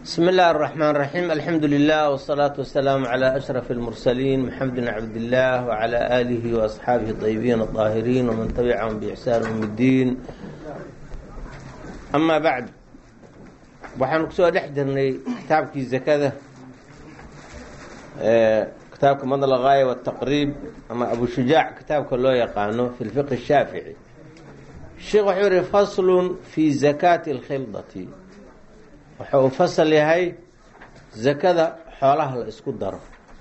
بسم الله الرحمن الرحيم الحمد لله والصلاة والسلام على أشرف المرسلين محمد بن عبد الله وعلى آله وأصحابه الطيبين الطاهرين ومن تبعهم بإحسان يوم الدين أما بعد waxaanu kusoo dhex jirnay kitaabkii zakada kitaabka madl gaaya wtaqriib ama abu shujaac kitaabka loo yaqaano fi lfiqhi shaafici sheekh wuxuu yihi faslun fi zakaati اlkhildati waxa uu fasal yahay zakada xoolaha la isku daro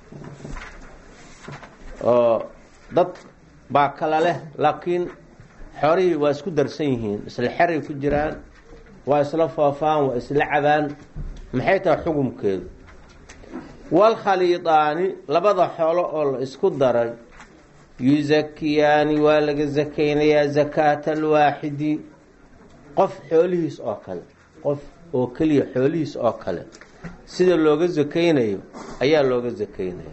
oo dad baa kala leh laakiin xoolihii waa isku darsan yihiin isla xeray ku jiraan waa isla foofaan waa isla cabaan maxay tahay xukumkeedu walkhaliidaani labada xoolo oo la isku daray yusakiyaani waa laga sakaynayaa zakaata alwaaxidi qof xoolihiis oo kale qof oo keliya xoolihiis oo kale sida looga sakaynayo ayaa looga sakaynaya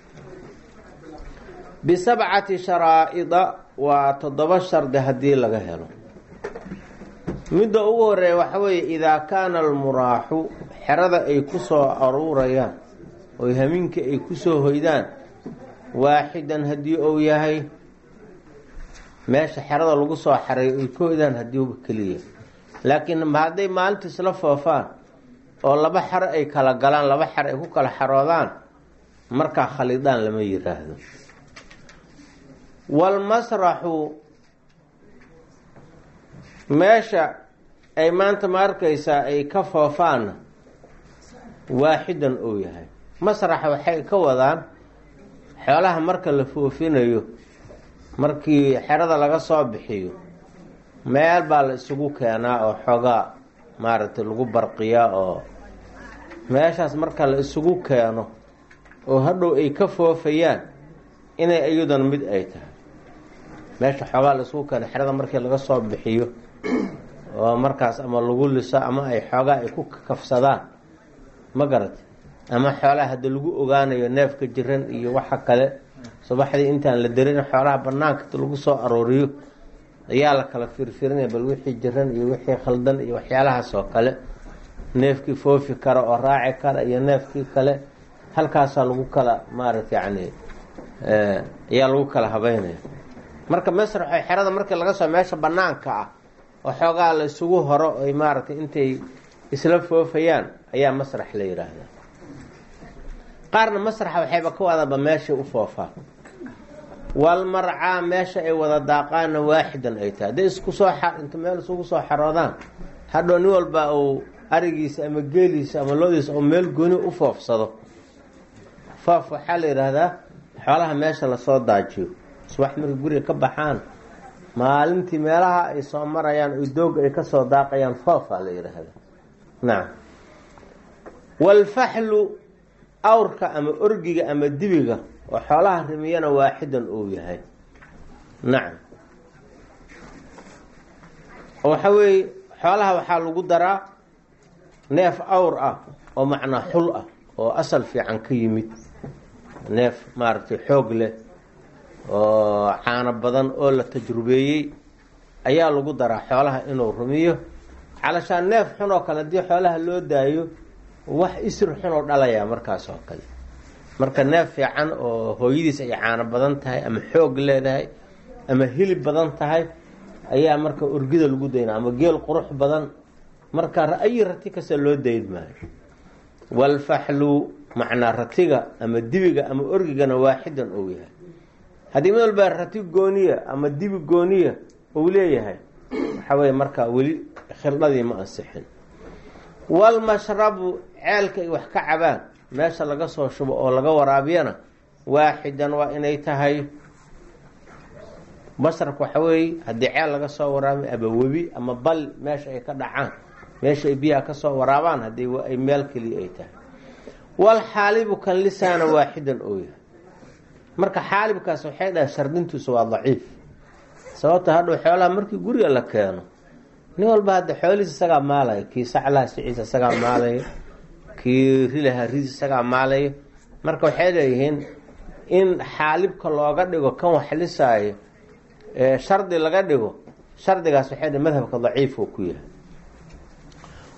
bisabcati sharaa'ida waa toddoba shardi haddii laga helo midda ugu horeeya waxa weeye idaa kaana almuraaxu xerada ay ku soo aruurayaan oo hamiinka ay ku soo hoydaan waaxidan haddii uu yahay meesha xerada lagu soo xareeyo ay ka hoydaan haddiiba keliya laakiin hadday maalinta isla foofaan oo laba xero ay kala galaan laba xero ay ku kala xaroodaan markaa khalidaan lama yiraahdo walmasraxu meesha ay maanta ma arkaysaa ay ka foofaanna waaxidan uu yahay masraxa waxay ka wadaan xoolaha marka la foofinayo markii xerada laga soo bixiyo meel baa la isugu keenaa oo xoogaa maaragtay lagu barqiyaa oo meeshaas marka la isugu keeno oo hadhow ay ka foofayaan inay iyaduna mid ay tahay meesha xoogaa la isugu keeno xerada markii laga soo bixiyo oo markaas ama lagu liso ama ay xoogaa ay ku kafsadaan ma garata ama xoolaha hadda lagu ogaanayo neefka jiran iyo waxa kale subaxdii intaan la darin xoolaha banaanka lagu soo arooriyo ayaa la kala firfirinaya bal wixii jiran iyo wixii khaldan iyo waxyaalahaas oo kale neefkii foofi kara oo raaci kara iyo neefkii kale halkaasaa lagu kala maarata yani ayaa lagu kala habeynaya marka masraxo xerada markii laga soo meesha banaanka ah oo xoogaa la isugu horo ay maaragtay intay isla foofayaan ayaa masrax la yidhaahdaa qaarna masraxa waxayba ka wadaanba meeshay u foofaan walmarcaa meesha ay wada daaqaanna waaxidan ay tahay hadday isku soo inta meel isugu soo xaroodaan hadhow nin walba uu arigiisa ama geeliisa ama loodiisa oo meel gooni u foofsado foof waxaa la yidhaahdaa xoolaha meesha lasoo daajiyo subax markay guriga ka baxaan maalintii meelaha ay soo marayaan oo dooga ay kasoo daaqayaan foofaa la yidhaahda nacam walfaxlu awrka ama orgiga ama dibiga oo xoolaha rimiyana waaxidan uu yahay nacam waxa weeye xoolaha waxaa lagu daraa neef awr ah oo macnaa xul ah oo asal fiican ka yimid neef maaragtay xoog leh oo caano badan oo la tajrubeeyey ayaa lagu daraa xoolaha inuu rumiyo calashaan neef xun oo kale haddii xoolaha loo daayo wax isri xun oo dhalayaa markaas oo kale marka neef fiican oo hooyadiis ay caano badan tahay ama xoog leedahay ama hilib badan tahay ayaa marka orgida lagu daynaa ama geel qurux badan marka ayi rati kasta loo dayn maayo walfaxlu macnaa ratiga ama dibiga ama orgigana waaxidan ou yahay haddii mid walbaa rati gooniya ama dibi gooniya uu leeyahay waxaa weye markaa weli khildadii ma ansixin walmashrabu ceelka ay wax ka cabaan meesha laga soo shubo oo laga waraabiyana waaxidan waa inay tahay masrabka waxa weeye haddii ceel laga soo waraabiyo ama webi ama bal meesha ay ka dhacaan meesha ay biyaha kasoo waraabaan haddii ay meel keliya ay tahay walxaalibu kan lisaana waaxidan oo yahay marka xaalibkaas waxay dhahay shardintiisu waa daciif sababta hadhow xoolaha markii guriga la keeno nin walba hadda xoolihiis isagaa maalaya kii saclaha siciisa isagaa maalaya kii rilaha ris isagaa maalaya marka waxay leeyihiin in xaalibka looga dhigo kan wax lisaayo shardi laga dhigo shardigaas waxay dhi madhabka daciif uu ku yahay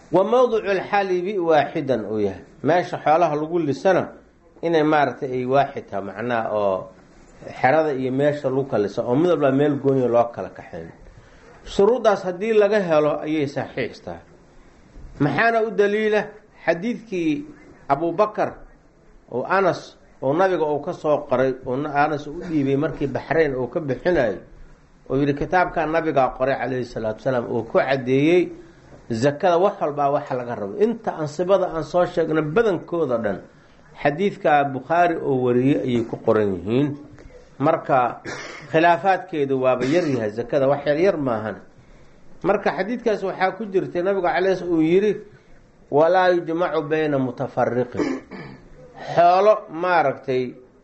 wa mawdicu lxalibi waaxidan uu yahay meesha xoolaha lagu lisana inay maaragtay ay waaxid taha macnaha oo xerada iyo meesha lagu kalisa oo mid walbaa meel gooniya loo kala kaxayn shuruuddaas haddii laga helo ayay saxiix tahay maxaana u daliila xadiidkii abubakar oo anas oo nabiga uu ka soo qoray oo anas u dhiibay markii baxrayn uu ka bixinayo oo yidhi kitaabkaa nabigaa qoray calayhi salaatu salaam oo ku caddeeyey zakada wax walbaa waxa laga rabo inta ansibada aan soo sheegna badankooda dhan xadiidka bukhaari oo wariyey ayay ku qoran yihiin marka khilaafaadkeedu waaba yaryahay zakada wax yaryar maahan marka xadiidkaas waxaa ku jirtay nabigu calay uu yidhi walaa yujmacu bayna mutafariqin xoolo maaragtay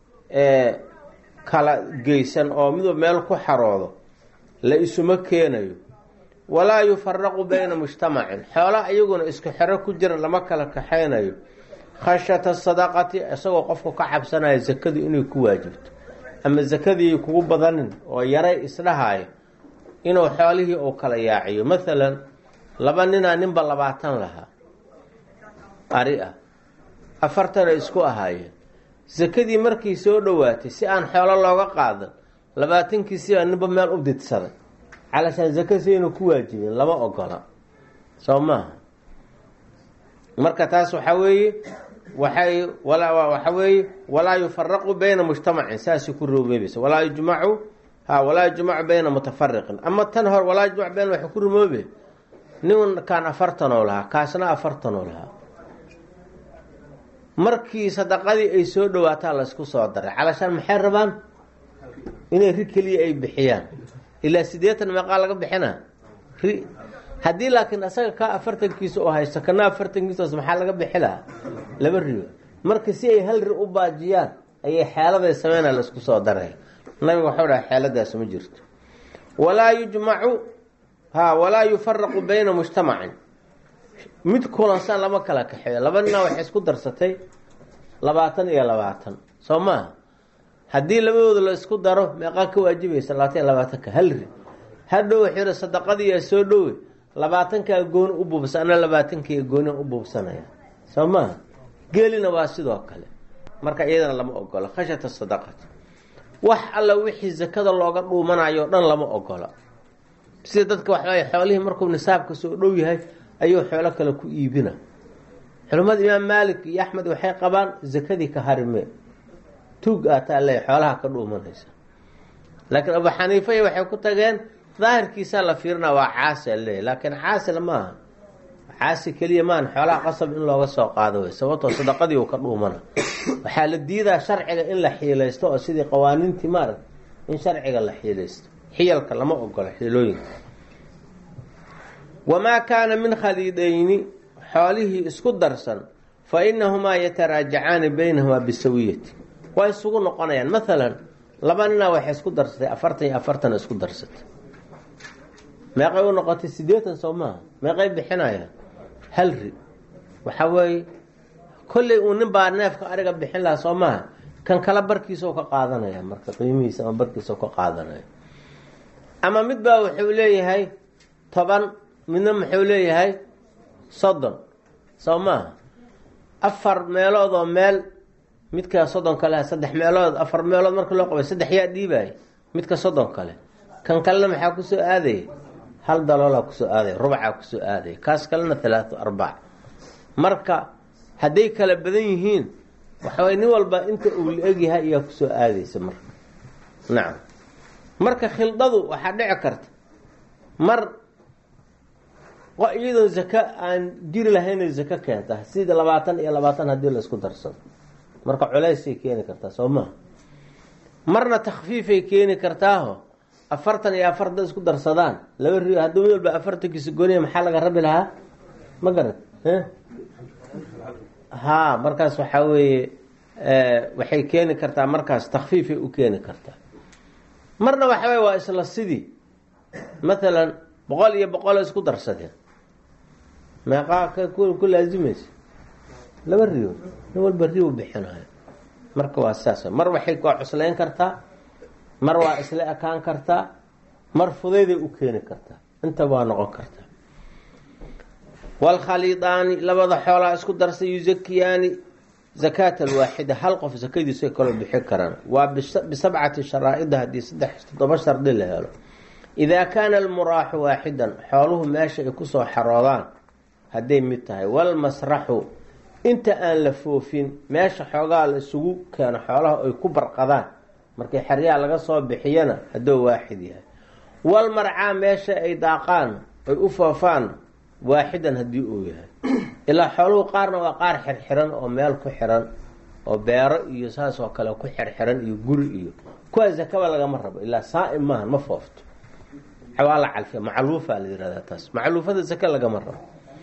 kala geysan oo midba meel ku xaroodo la isuma keenayo walaa yufaraqu bayna mujtamacin xoola iyaguna isku xero ku jira lama kala kaxaynayo khashyata sadaqati isagoo qofku ka cabsanaya zakadu inay ku waajibto ama zakadii kugu badanin oo yaray isdhahaayo inuu xoolihii uu kala yaaciyo maalan laba ninaa ninba labaatan lahaa ari ah afartana isku ahaayeen sakadii markii soo dhowaatay si aan xoolo looga qaadan labaatankiisibaa ninba meel u didsaday calashaan zaka saynu ku waajibin lama ogola soo maaha marka taas waxaa weeye waxay waxa weeye walaa yufaraqu bayna mujtamacin saasay ku rumoobaysa walaa yujmacu ha walaa yujmacu bayna mutafariqin ama tan hor walaa yujmacu bayna waxay ku rumoobe ninkaan afartanoo lahaa kaasna afartanoo lahaa markii sadaqadii ay soo dhawaataa laysku soo daray calashaan maxay rabaan inay ri keliya ay bixiyaan ilaa siddeetan meeqaa laga bixina ri haddii laakiin asaga kaa afartankiisa oo haysto kana afartankiisaos maxaa laga bixi lahaa laba riyo marka si ay hal ri u baajiyaan ayay xeeladay sameynaa laysku soo daray nabiga waxau dhaha xeeladaas ma jirto walaa yujmacu ha walaa yufaraqu bayna mujtamacin mid kulansan lama kala kaxeeyo laba nina waxay isku darsatay labaatan iyo labaatan soo maaha haddii labadooda la isku daro meeqaa ka waajibaysa labaatan iyo labaatanka hal ri hadhow waxuu sadaqadiiyaa soo dhowe labaatankaa gooni u buubsan ana labaatankiiya gooni u buubsanaya soo maaha geelina waa sidoo kale marka iyadana lama ogola khashyata sadaqati wax alla wixii zakada looga dhuumanayo o dhan lama ogola sida dadka waxaay xoolihii markuu nisaabka soo dhow yahay ayuu xoolo kale ku iibina culimmada imaam maalik iyo axmed waxay qabaan zakadii ka harimee tuug aataa le xoolaha ka dhuumanaysa laakiin abu xaniifa waxay ku tageen daahirkiisaa la fiirina waa caasi ale laakiin caasil maaha caasi keliya maan xoolaha qasab in looga soo qaado wey sababtoo sadaqadii uu ka dhuumana waxaa la diidaa sharciga in la xiilaysto oo sidii qawaaniintii maarag in sharciga la xiilaysto xiyalka lama ogola xiilooyinka wamaa kaana min khaliidayni xoolihii isku darsan fa inahumaa yataraajacaani baynahumaa bisawiyati waa isugu noqonayaan maalan laba ninaa waxay isku darsatay afartan iyo afartan isku darsatay meeqay u noqotay siddeetan soo maaha meeqay bixinayaan hal ri waxaa weeye kolley uu nin baa neefka ariga bixin lahaa soo maaha kan kala barkiisao ka qaadanaya marka qiimihiisa ama barkiisao ka qaadanaya ama mid baa wuxuu leeyahay toban midna muxuu leeyahay soddon soo maaha afar meelood oo meel midka soddon kale saddex meelood afar meelood marka loo qabay saddex yaa dhiibaya midka soddon kale kan kalena maxaa kusoo aadaya hal daloolaa kusoo aadaya rubcaa kusoo aadaya kaas kalena halaatu arbac marka hadday kala badan yihiin waxaway nin walba inta uu la egyahay ayaa kusoo aadaysa marka nacam marka khildadu waxaa dhici karta mar iyadoo zaka aan jiri lahaynay zaka keenta sida labaatan iyo labaatan haddii la isku darsado marka culaysay keeni kartaa soo maha marna takfiifay keeni kartaaho afartan iyo afarta isku darsadaan laba ri haddii mid walba afartankiisa gooniya maxaa laga rabi lahaa ma garat ha markaas waxaa weeye waxay keeni kartaa markaas takfiifay u keeni kartaa marna waxa wey waa isla sidii mathalan boqol iyo boqol isku darsadeen meeqaa ku laazimaysa laba riyo nin walba riw bixinayo marka waa saas mar waxay waa cuslayn kartaa mar waa isla ekaan kartaa mar fudayday u keeni kartaa intaba waa noqon kartaa waalkhaliidaani labada xoolaa isku darsa yuzakiyaani zakaata alwaaxida hal qof sakadiisu ay kaloo bixi karaan waa bisabcati sharaa'ida haddii saddex toddoba shardi la helo idaa kaana almuraaxu waaxidan xooluhu meesha ay kusoo xaroodaan hadday mid tahay walmasraxu inta aan la foofin meesha xoogaa la isugu keeno xoolaha ay ku barqadaan markii xeryaha laga soo bixiyana hadduu waaxid yahay walmarcaa meesha ay daaqaan ay u foofaan waaxidan haddii uu yahay ilaa xooluhu qaarna waa qaar xirxiran oo meel ku xiran oo beero iyo saas oo kale ku xirxiran iyo guri iyo kuwaa zakaba lagama rabo ilaa saa-im maaha ma foofto waa la calfiya macluufa la yihahdaa taas macluufada zaka lagama rabo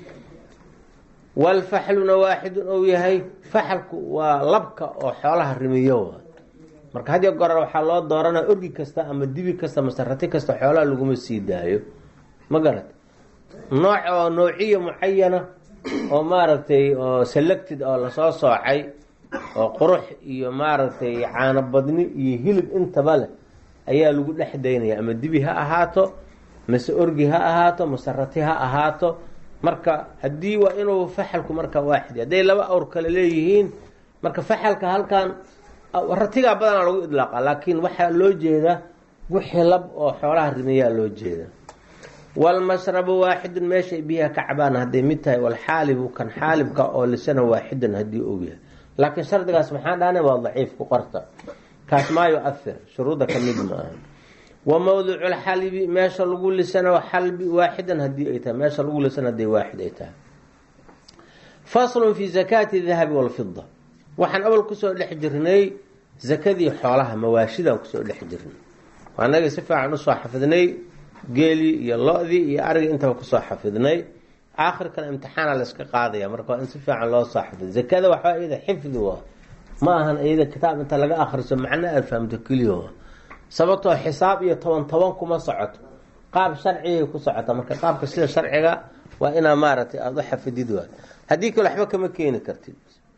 walfaxluna waaxidun ou yahay faxalku waa labka oo xoolaha rimiyo waa marka hadiyo gorar waxaa loo dooranaa orgi kasta ama dibi kasta masarati kasta xoolaha laguma sii daayo ma garat nooc oo noociya mucayana oo maaragtay oo selected oo lasoo soocay oo qurux iyo maaragtay caano badni iyo hilib intaba leh ayaa lagu dhex daynaya ama dibi ha ahaato mase orgi ha ahaato masarati ha ahaato marka haddii waa inuu faxalku marka waaxid hadday laba awr kale leeyihiin marka faxalka halkan ratigaa badanaa lagu idlaaqa laakiin waxaa loo jeedaa wixii lab oo xoolaha rimiyaa loo jeeda walmashrabu waaxidun meeshay biyaha ka cabaan hadday mid tahay walxaalibu kan xaalibka oo lisana waaxidan haddii uu yahay laakiin shardigaas maxaa dhahana waa daciif ku qorta kaas maa yu-ahir shuruudda ka mid ma aha wa mawdicu lxalibi meesha lagu lisana xalbi waaxidan hadii ay tahay meesha lagu lisana hadday waaxid ay tahay faslun fi zakaati dahabi walfida waxaan awal kusoo dhex jirnay zakadii xoolaha mawaashidaan kusoo dhex jirnay anaga si fiican usoo xafidnay geelii iyo lo-dii iyo arigii intaba kusoo xafidnay aakhirkana imtixaana layska qaadaya marka waa in si fiican loo soo xafido zakada waxaa iyada xifdi wa ma ahan iyada kitaab inta laga akhriso macno aad fahamto keliya wa sababtoo xisaab iyo toban toban kuma socoto qaab sharcigay ku socota marka qaabka sida sharciga waa inaa maaragtay aada u xafidid waa haddii kale waxba kama keeni kartid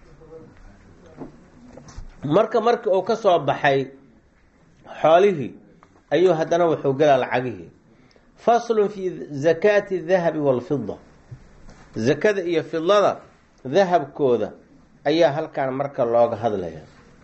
marka markii uu ka soo baxay xoolihii ayuu haddana wuxuu gelaa lacagihii faslun fi zakaati dahabi walfida zakada iyo fidada dahabkooda ayaa halkan marka looga hadlaya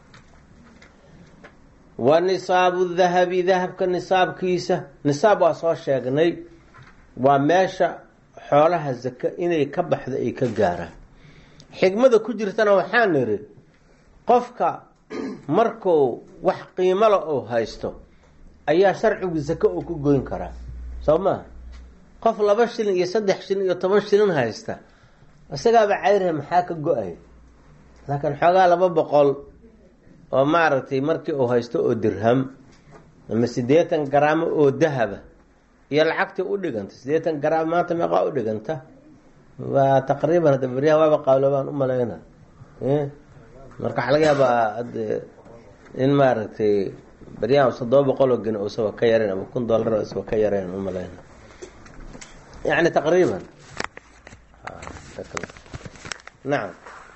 wa nisaabu dahabi dahabka nisaabkiisa nisaab waa soo sheegnay waa meesha xoolaha zaka inay ka baxdo ay ka gaaraan xigmada ku jirtana waxaa niri qofka markuu wax qiimala uu haysto ayaa sharcigu zake uu ku goyn karaa soo maha qof laba shilin iyo saddex shilin iyo toban shilin haysta isagaaba cayre maxaa ka go-ay laakiin xoogaa laba boqol oo maaragtay markii uu haysto oo dirham ama siddeetan garaamo oo dahaba iyo lacagtii u dhiganta siddeetan garaam maanta meeqaa u dhiganta waa taqriiban hadda beryaha waaba qaaloobaan u malayna marka waxaa laga yaabaa in maaragtay beryahan toddoba boqol oo geni usaba ka yareen ama kun dollar oo isaba ka yareen u malayna yani taqriiban nacam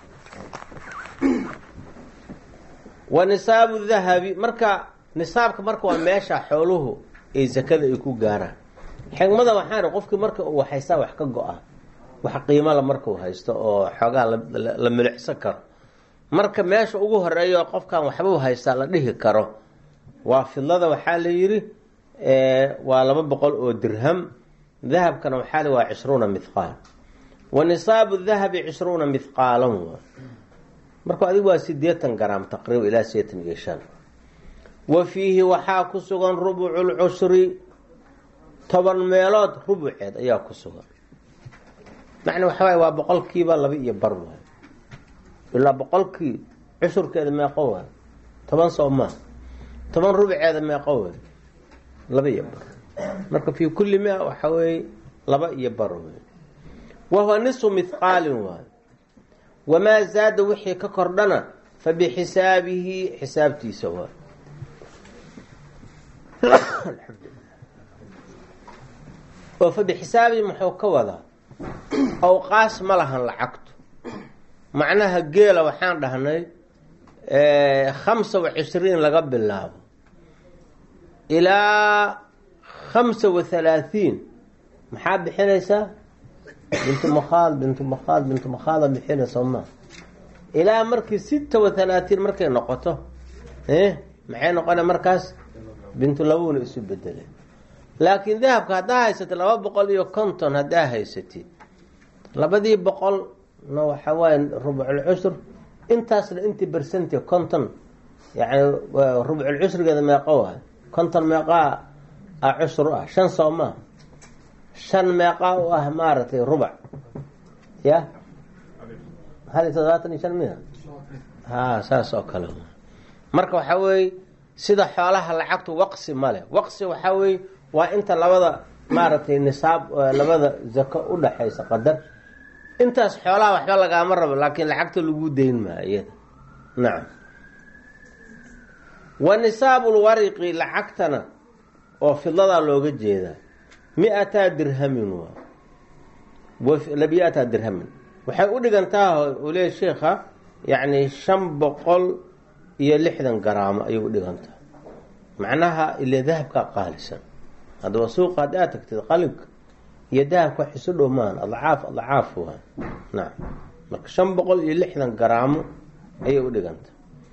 wa nisaabu dahabi marka nisaabka marka waa meesha xooluhu ay zakada ay ku gaaraan xigmada waxaan qofkii marka uu haystaa wax ka go-a wax qiimala markuu haysto oo xoogaa la milicsan karo marka meesha ugu horeeyo qofkan waxbuu haystaa la dhihi karo waa fidlada waxaa la yidhi waa laba boqol oo dirham dahabkana waxaa li waa cishruuna mithqaal wa nisaabu dahabi cishruuna mithqaalan waa marka adigu waa sideetan garaam taqriiba ilaa sideetan iyo shan wa fiihi waxaa ku sugan rubucu lcushri toban meelood rubuceed ayaa ku sugan macna waxa waay waa boqolkiiba laba iyo bar waay ilaa boqolkii cushurkeeda meeqo waay toban soo maa toban rubuceeda meeqo waay laba iyo bar marka fii kulli mia waxa weeye laba iyo bar wey wahuwa nisfu mithqaalin waay wamaa zaada wixii ka kordhana fa bixisaabihi xisaabtiisa waay oo fa bixisaabihi muxuu ka wadaa awqaas ma lahan lacagtu macnaha geela waxaan dhahnay khamsa wa cishriin laga bilaabo ilaa khamsa wa halaahiin maxaa bixinaysaa bintu makhaad bintu makhaad bintu makhaada bixina soomaa ilaa markii sita wa halaatiin markay noqoto maxay noqona markaas bintu labuna isu bedelay laakiin dahabka haddaa haysatid laba boqol iyo konton haddaa haysatid labadii boqolna waxa waaye rubculcushur intaasna intii bersenti konton yani rubculcushrigeeda meeqo waay konton meeqaa a cushur ah shan soo maa shan meeqaa u ah maaragtay rubac ya hal iyo toddobaatan iyo shan miya ha saas oo kale marka waxaa weeye sida xoolaha lacagtu waqsi male waqsi waxaa weeye waa inta labada maaragtay nisaab labada zako udhaxaysa qadar intaas xoolaha waxba lagaama rabo laakiin lacagta lagu dayn maa iyada nacam wa nisaabulwariqi lacagtana oo fidadaa looga jeedaa mi-ataa dirhamin waa labiyataa dirhamin waxay u dhigantaa uu leeya sheikha yacni shan boqol iyo lixdan garaamo ayay u dhigantaa macnaha ile dahabkaa qaalisan haddaba suuqa haddi aad tagtid qalibka iyo dahabka wax isu dhow maan adcaaf adcaaf waa nacam marka shan boqol iyo lixdan garaamo ayay u dhiganta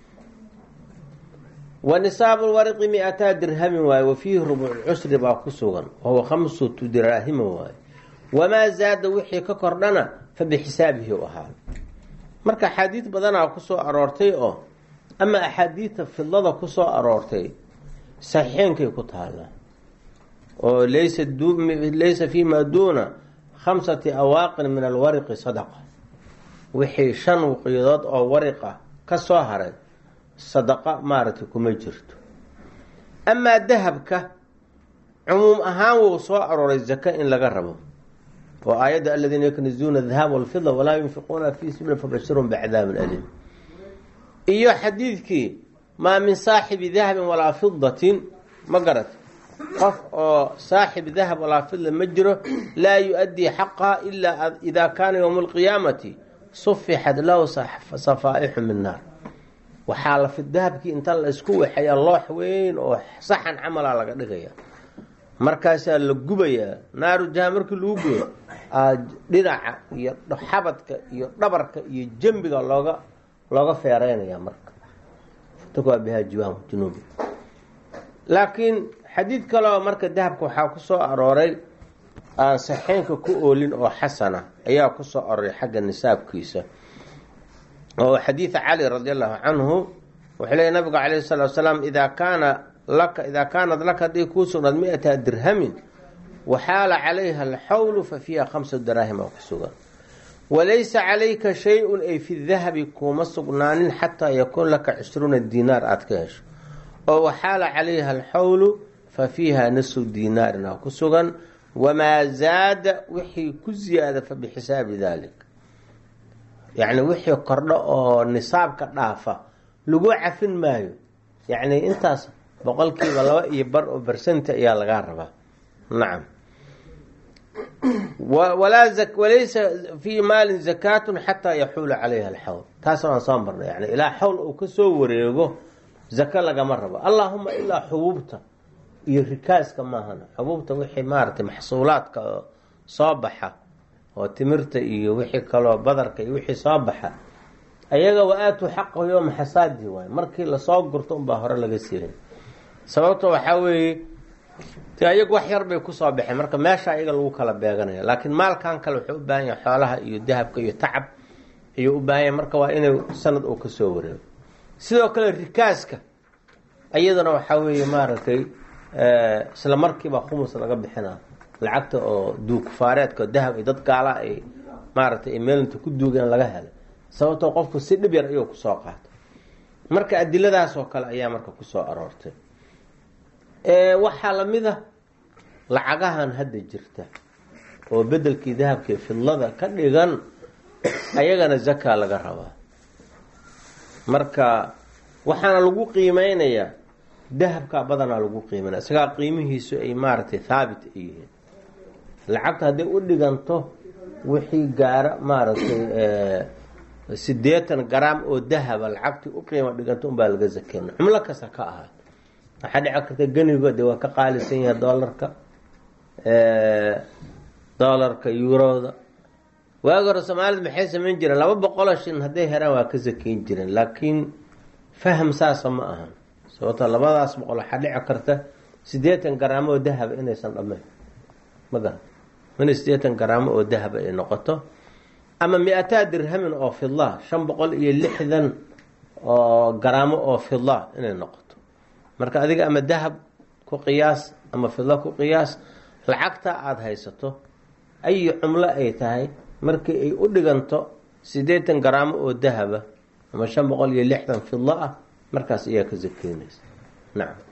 wa nisaabu lwariqi mi-ataa dirhamin waaye wa fiihi rubuclcusri baa ku sugan wahuwa khamsatu diraahima waaye wamaa zaada wixii ka kordhana fa bixisaabihi u ahaa marka axaadiid badanaa kusoo aroortay oo ama axaadiidta fidlada kusoo aroortay saxiixeenkay ku taallaa oo laysa laysa fii maa duuna khamsati awaaqin min alwariqi sadaqa wixii shan wuqiyadood oo wariqa ka soo haray sadaqa maaragtay kuma jirto amaa dahabka cumuum ahaan wuu soo arooray zaka in laga rabo oo aayadda aladiina yaknizuuna dahab walfida walaa yunfiquuna fii sabiil fabashirhum bicadaabin aliim iyo xadiidkii maa min saaxibi dahabin walaa fidatin ma garat qof oo saaxib dahab walaa fidla ma jiro laa yu-addii xaqaha ilaa idaa kaana yowma alqiyaamati sufixat lahu safaaixu min naar waxaa la fid dahabkii inta la isku waxeeya loox weyn oo saxan camala laga dhigaya markaasaa la gubayaa naaru jaha markii lagu guyo dhinaca iyo xabadka iyo dhabarka iyo jambiga looga looga feereynaya marka fatwa biha jiwaan junuubi laakiin xadiid kaleo marka dahabka waxaa ku soo arooray aan saxeynka ku oolin oo xasana ayaa ku soo arooray xagga nisaabkiisa oo xadiida cali radi allahu canhu wuxuu leeyay nabigu calayhi salatu wasalaam idaa kaana laka idaa kaanad laka haday kuu sugnaad mi-ata dirhamin waxaala calayha alxawlu fa fiiha khamsa daraahim oo ku sugan walaysa calayka shay-un ay fi dahabi kuuma sugnaanin xataa yakuun laka cishruuna diinaar aada ka hesho oo waxaala calayha alxawlu fa fiiha nasu diinaarin oo ku sugan wamaa zaada wixii ku ziyaada fa bixisaabi dalik yacni wixii kordho oo nisaabka dhaafa lagu cafin maayo yacni intaas boqolkiiba laba iyo bar oo bersenti ayaa lagaa rabaa nacam walaysa fii maalin zakaatun xataa yaxuula calayha alxawl taas aan soo marnay yani ilaa xawl uu kasoo wareego zaka lagama rabo allaahuma ilaa xubuubta iyo rikaaska maahana xubuubta wixii maaragtay maxsuulaadka oo soo baxa oo timirta iyo wixii kaloo badarka iyo wixii soo baxa ayaga wa-aatuu xaqahu yooma xasaadi waay markii lasoo gurto unbaa hore laga siilay sababta waxaa weeye de ayagu wax yar bay kusoo baxeen marka meesha ayaga lagu kala beeganaya laakiin maalkan kale wuxuu u baahan yahay xoolaha iyo dahabka iyo tacab ayuu u baahan yahay marka waa inay sanad uu kasoo wareego sidoo kale rikaaska iyadana waxaa weeye maaragtay isla markiiba khumus laga bixina lacagta oo duugfaareedka dahab ay dad gaala ay maaragtay meelinta ku duugeen laga helay sababtoo qofku si dhib yar ayuu kusoo qaata marka adiladaas oo kale ayaa marka kusoo aroortay waxaa lamid a lacagahan hadda jirta oo bedelkii dahabkii fidlada ka dhigan ayagana zaka laga rabaa marka waxaana lagu qiimeynayaa dahabka badanaa lagu qiimeynaya isagaa qiimihiisu ay maaragtay thaabit ay yihiin lacagta hadday u dhiganto wixii gaara maaragtay sideetan garaam oo dahaba lacagtii u qiimo dhiganto unbaa laga zakeyna cumlo kasta ka ahaat waxaa dhici karta ganigo de waa ka qaalisan yahay doolarka doolarka yuroda waagi hore soomaalida maxay samayn jireen laba boqoloo shin hadday heraan waa ka sakeyn jireen laakiin faham saasa ma ahan sababto labadaas boqol waxaa dhici karta siddeetan garaamo oo dahaba inaysan dhammayn ma garan inay siddeetan garaamo oo dahaba ay noqoto ama mi-ataa dirhamin oo fidla shan boqol iyo lixdan oo garaamo oo fidla inay noqoto marka adiga ama dahab ku qiyaas ama fidla ku qiyaas lacagta aada haysato ayi cumlo ay tahay markii ay u dhiganto siddeetan garaamo oo dahaba ama shan boqol iyo lixdan fidla ah markaas ayaa ka sakeynaysa nacam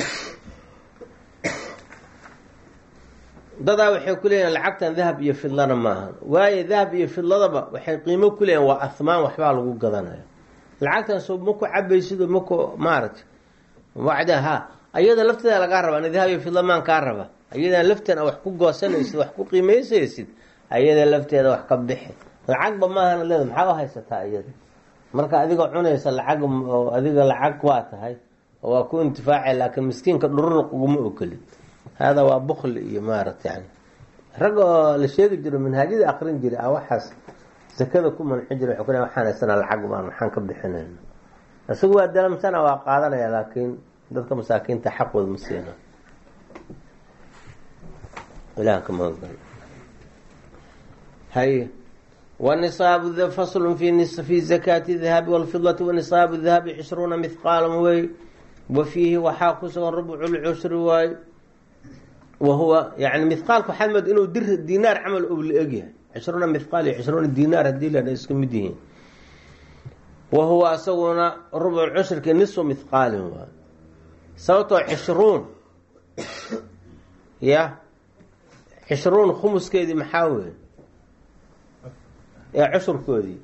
dadaa waxay ku leeyihin lacagtan dahab iyo fidlana maaha waayo dahab iyo fidladaba waxay qiimo ku leeyihin waa ahmaan waxbaa lagu gadanaya lacagtan soo maku cabaysido maku maaragtay wacda ha ayada lafteeda lagaa rabaa ni dahab iyo fidla maan kaa raba ayadan lafteeda wax ku goosanaysid wax ku qiimaysaysid ayada lafteeda wax ka bixi lacagba maahana leeda maxaa u haysataa iyada marka adigoo cunaysa lacag oo adiga lacag waa tahay oo waa ku intifaacay laakiin miskiinka dhururuq uguma ogolid hada waa bukli iyo maarata yani rag oo la sheegi jiro manhaajyada akrin jira a waxaas zakada ku manci jira wuxuu ku waxaan haysanaa lacag baan maxaan ka bixinayna isagu waa dalamsana waa qaadanaya laakiin dadka masaakiinta xaqooda ma siina ilaah ka magan hay wanisaabu faslu fi fi zakaati dahabi walfidati wanisaabu dahabi cishruuna mithqaalan wey wa fiihi waxaa ku sugan rubcu lcushri waay wahuwa yani mithqaalka waxaad mood inuu dir dinaar camal ou la egyahay cishruuna mithqaal iyo cishruuna dinaar haddii la isku mid yihiin wa huwa asaguna rubcu cushrki nisfu mithqaalin waay sababtoo cishruun ya cishruun khumuskeedii maxaa wey ee cushurkoodii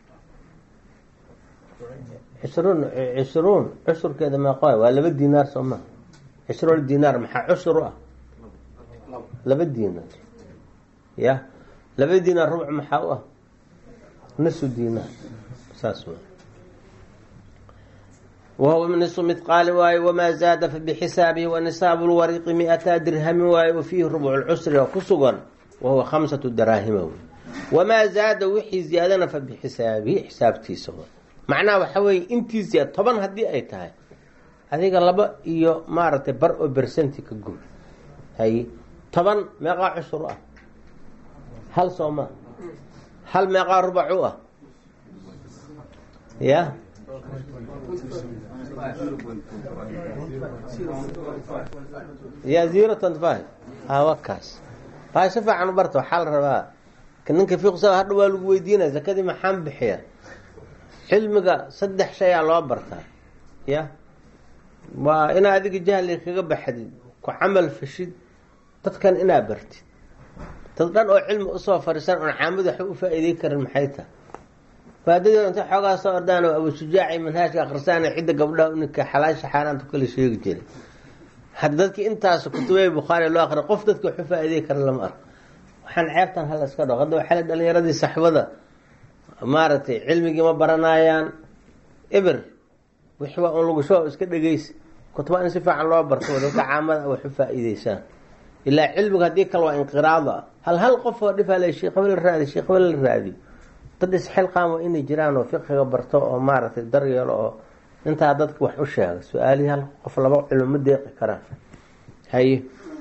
cishruun cishruun cushurkeeda meeqo waa laba dinaar soo maa cishruun dinaar maxaa cushur u ah laba dinaar ya laba dinaar rubc maxaa u ah nisu dinaar saas w wahuwa nisu midqaali waaye wamaa zaada fabixisaabihi wanisaabu lwariqi mi-ataa dirhami waaye wa fiihi rubcu lcusri oo ku sugan wahuwa khamsatu daraahima wey wamaa zaada wixii ziyaadana fa bixisaabihi xisaabtiisa macnaha waxa weeye intii ziyaad toban haddii ay tahay adiga laba iyo maaragtay bar oo bersenti ka guur hay toban meeqaa cushur ah hal sooma hal meeqaa rubac u ah ya ya zero twenty five hawakaas baa si fiican u barta waxaa la rabaa ninka fiqsa hadha waa lagu weydiinaya zakadii maxaan bixiya cilmiga saddex shayaa loo bartaa ya waa inaa adiga jahli kaga baxdid ku camal fashid dadkan inaa bartid dad dhan oo cilmi usoo fariisan oon caamad waxba u faa-iidey karin maxay tahay faadadooda inta xoogaa soo ordaan oo abushujaacay manhaajka akhrisaana cidda gabdhaha uninka xalaasha xaaraanta kala sheegi jiray hadda dadkii intaas kutubay bukhaari loo akriya qof dadka waxu faa-iidey kara lama arko waxaan ceebtan hala iska dhao hadda waxaa dhalinyaradii saxbada maaragtay cilmigii ma baranayaan eber wixi waa un lagusho iska dhegeysa kutuba in si fiican loo barto dadka caamada wax u faa-iideysaan ilaa cilmiga haddii kale waa inqiraado ah hal hal qof oo dhifale sheekh hebel la raadi sheekh hebel la raadiyo dad isxilqaam waa inay jiraan oo fiqiga barto oo maaragtay daryeelo oo intaa dadka wax u sheega su-aalihii hal qof laba cilmo ma deeqi karaan haye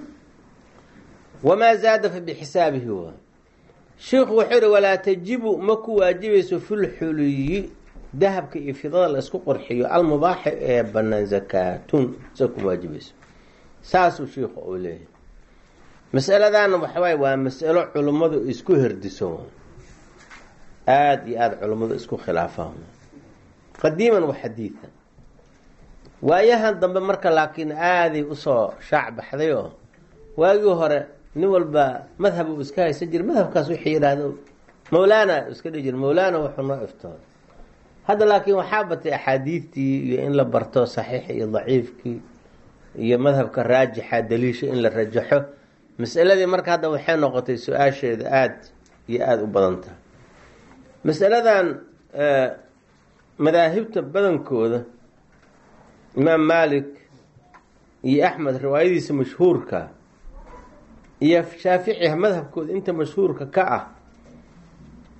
wamaa zaada fa bixisaabihi waa shiikhu wuxuu yihi walaa tajibu ma ku waajibayso filxuliyi dahabka iyo fidada la isku qorxiyo almubaaxi ee banaan zakaatun sa ku waajibayso saasuu shiikhu uu leeyahay masaladana waxawaay waa masalo culummadu isku herdiso aada iyo aada culummadu isku khilaafaan qadiiman wa xadiidan waayahan dambe marka laakiin aaday usoo shaac baxday oo waagii hore nin walba madhab uu iska haysan jira madhabkaas wixii yidhaahdo mawlaana iska dhihi jira mawlaana wuxuu noo iftooday hadda laakiin waxaa batay axaadiidtii iyo in la barto saxiix iyo daciifkii iyo madhabka raajixa daliisha in la rajaxo masaladii marka hadda waxay noqotay su-aasheeda aada iyo aada u badan tahay masaladan madaahibta badankooda imaam malik iyo axmed riwaayadiisa mashhuurka iyo shaafici madhabkooda inta mashhuurka ka ah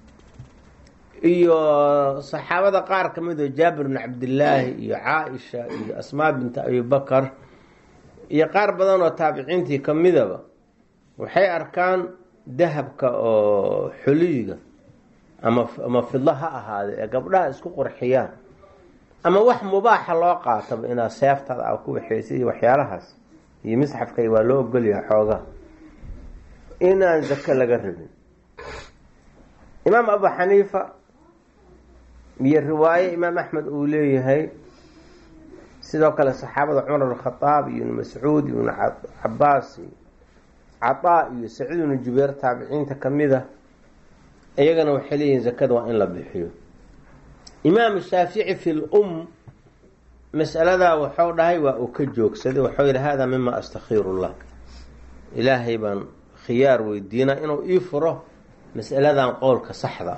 iyo saxaabada qaar ka mid oo jaabir bn cabdillaahi iyo caaisha iyo asmaa binta abibakar iyo qaar badan oo taabiciintii ka midaba waxay arkaan dahabka oo xuliyiga ama ama fidlo ha ahaade ee gabdhaha isku qurxiyaan ama wax mubaaxa loo qaataba inaad seeftaada a ku waxeysa iyo waxyaalahaas iyo misxafkay waa loo ogolyaha xoogaa inaan zako laga rabin imaam abu xaniifa iyo riwaaye imaam axmed uu leeyahay sidoo kale saxaabada cumar bn khadaab iyo ibn mascuud ibn cabaas iyo cataa iyo saciid ibnu jubeer taabiciinta kamida iyagana waxay leeyihiin zakada waa in la bixiyo imaam shaafici fi lum masaladaa waxuu dhahay waa uu ka joogsaday waxuu yihi hada mima astakhiiru llah ilaahay baan khiyaar weydiinaa inuu ii furo masaladan qowlka saxda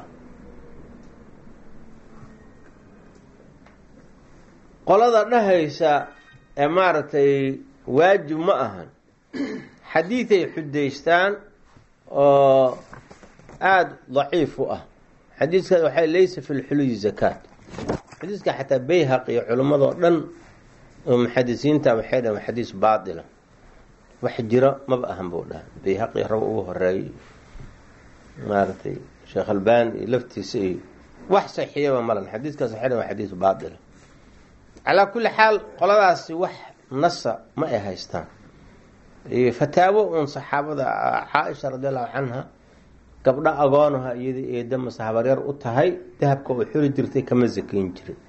qolada dhahaysa ee maaragtay waajib ma ahan xadiiday xudaystaan oo aada daciif u ah xadiiskaas waxay laysa fi lxuluyi zakaat xadiiska xataa bayhaq iyo culimmadoo dhan oo muxadisiinta waxay dhahan xadiis baatila wax jiro maba ahan buu dhaha bayhaqi rab ugu horeeyay maaragtay sheekh albani iyo laftiisa iyo wax saxiiyaba malan xadiiskaas waxay dhahan waa xadiis baatila calaa kulli xaal qoladaasi wax nasa ma ay haystaan fataawo uun saxaabada caaisha radi allahu canha gabdho agoonaha iyada eeda masahabaryar u tahay dahabka oo xuri jirtay kama sakayn jirin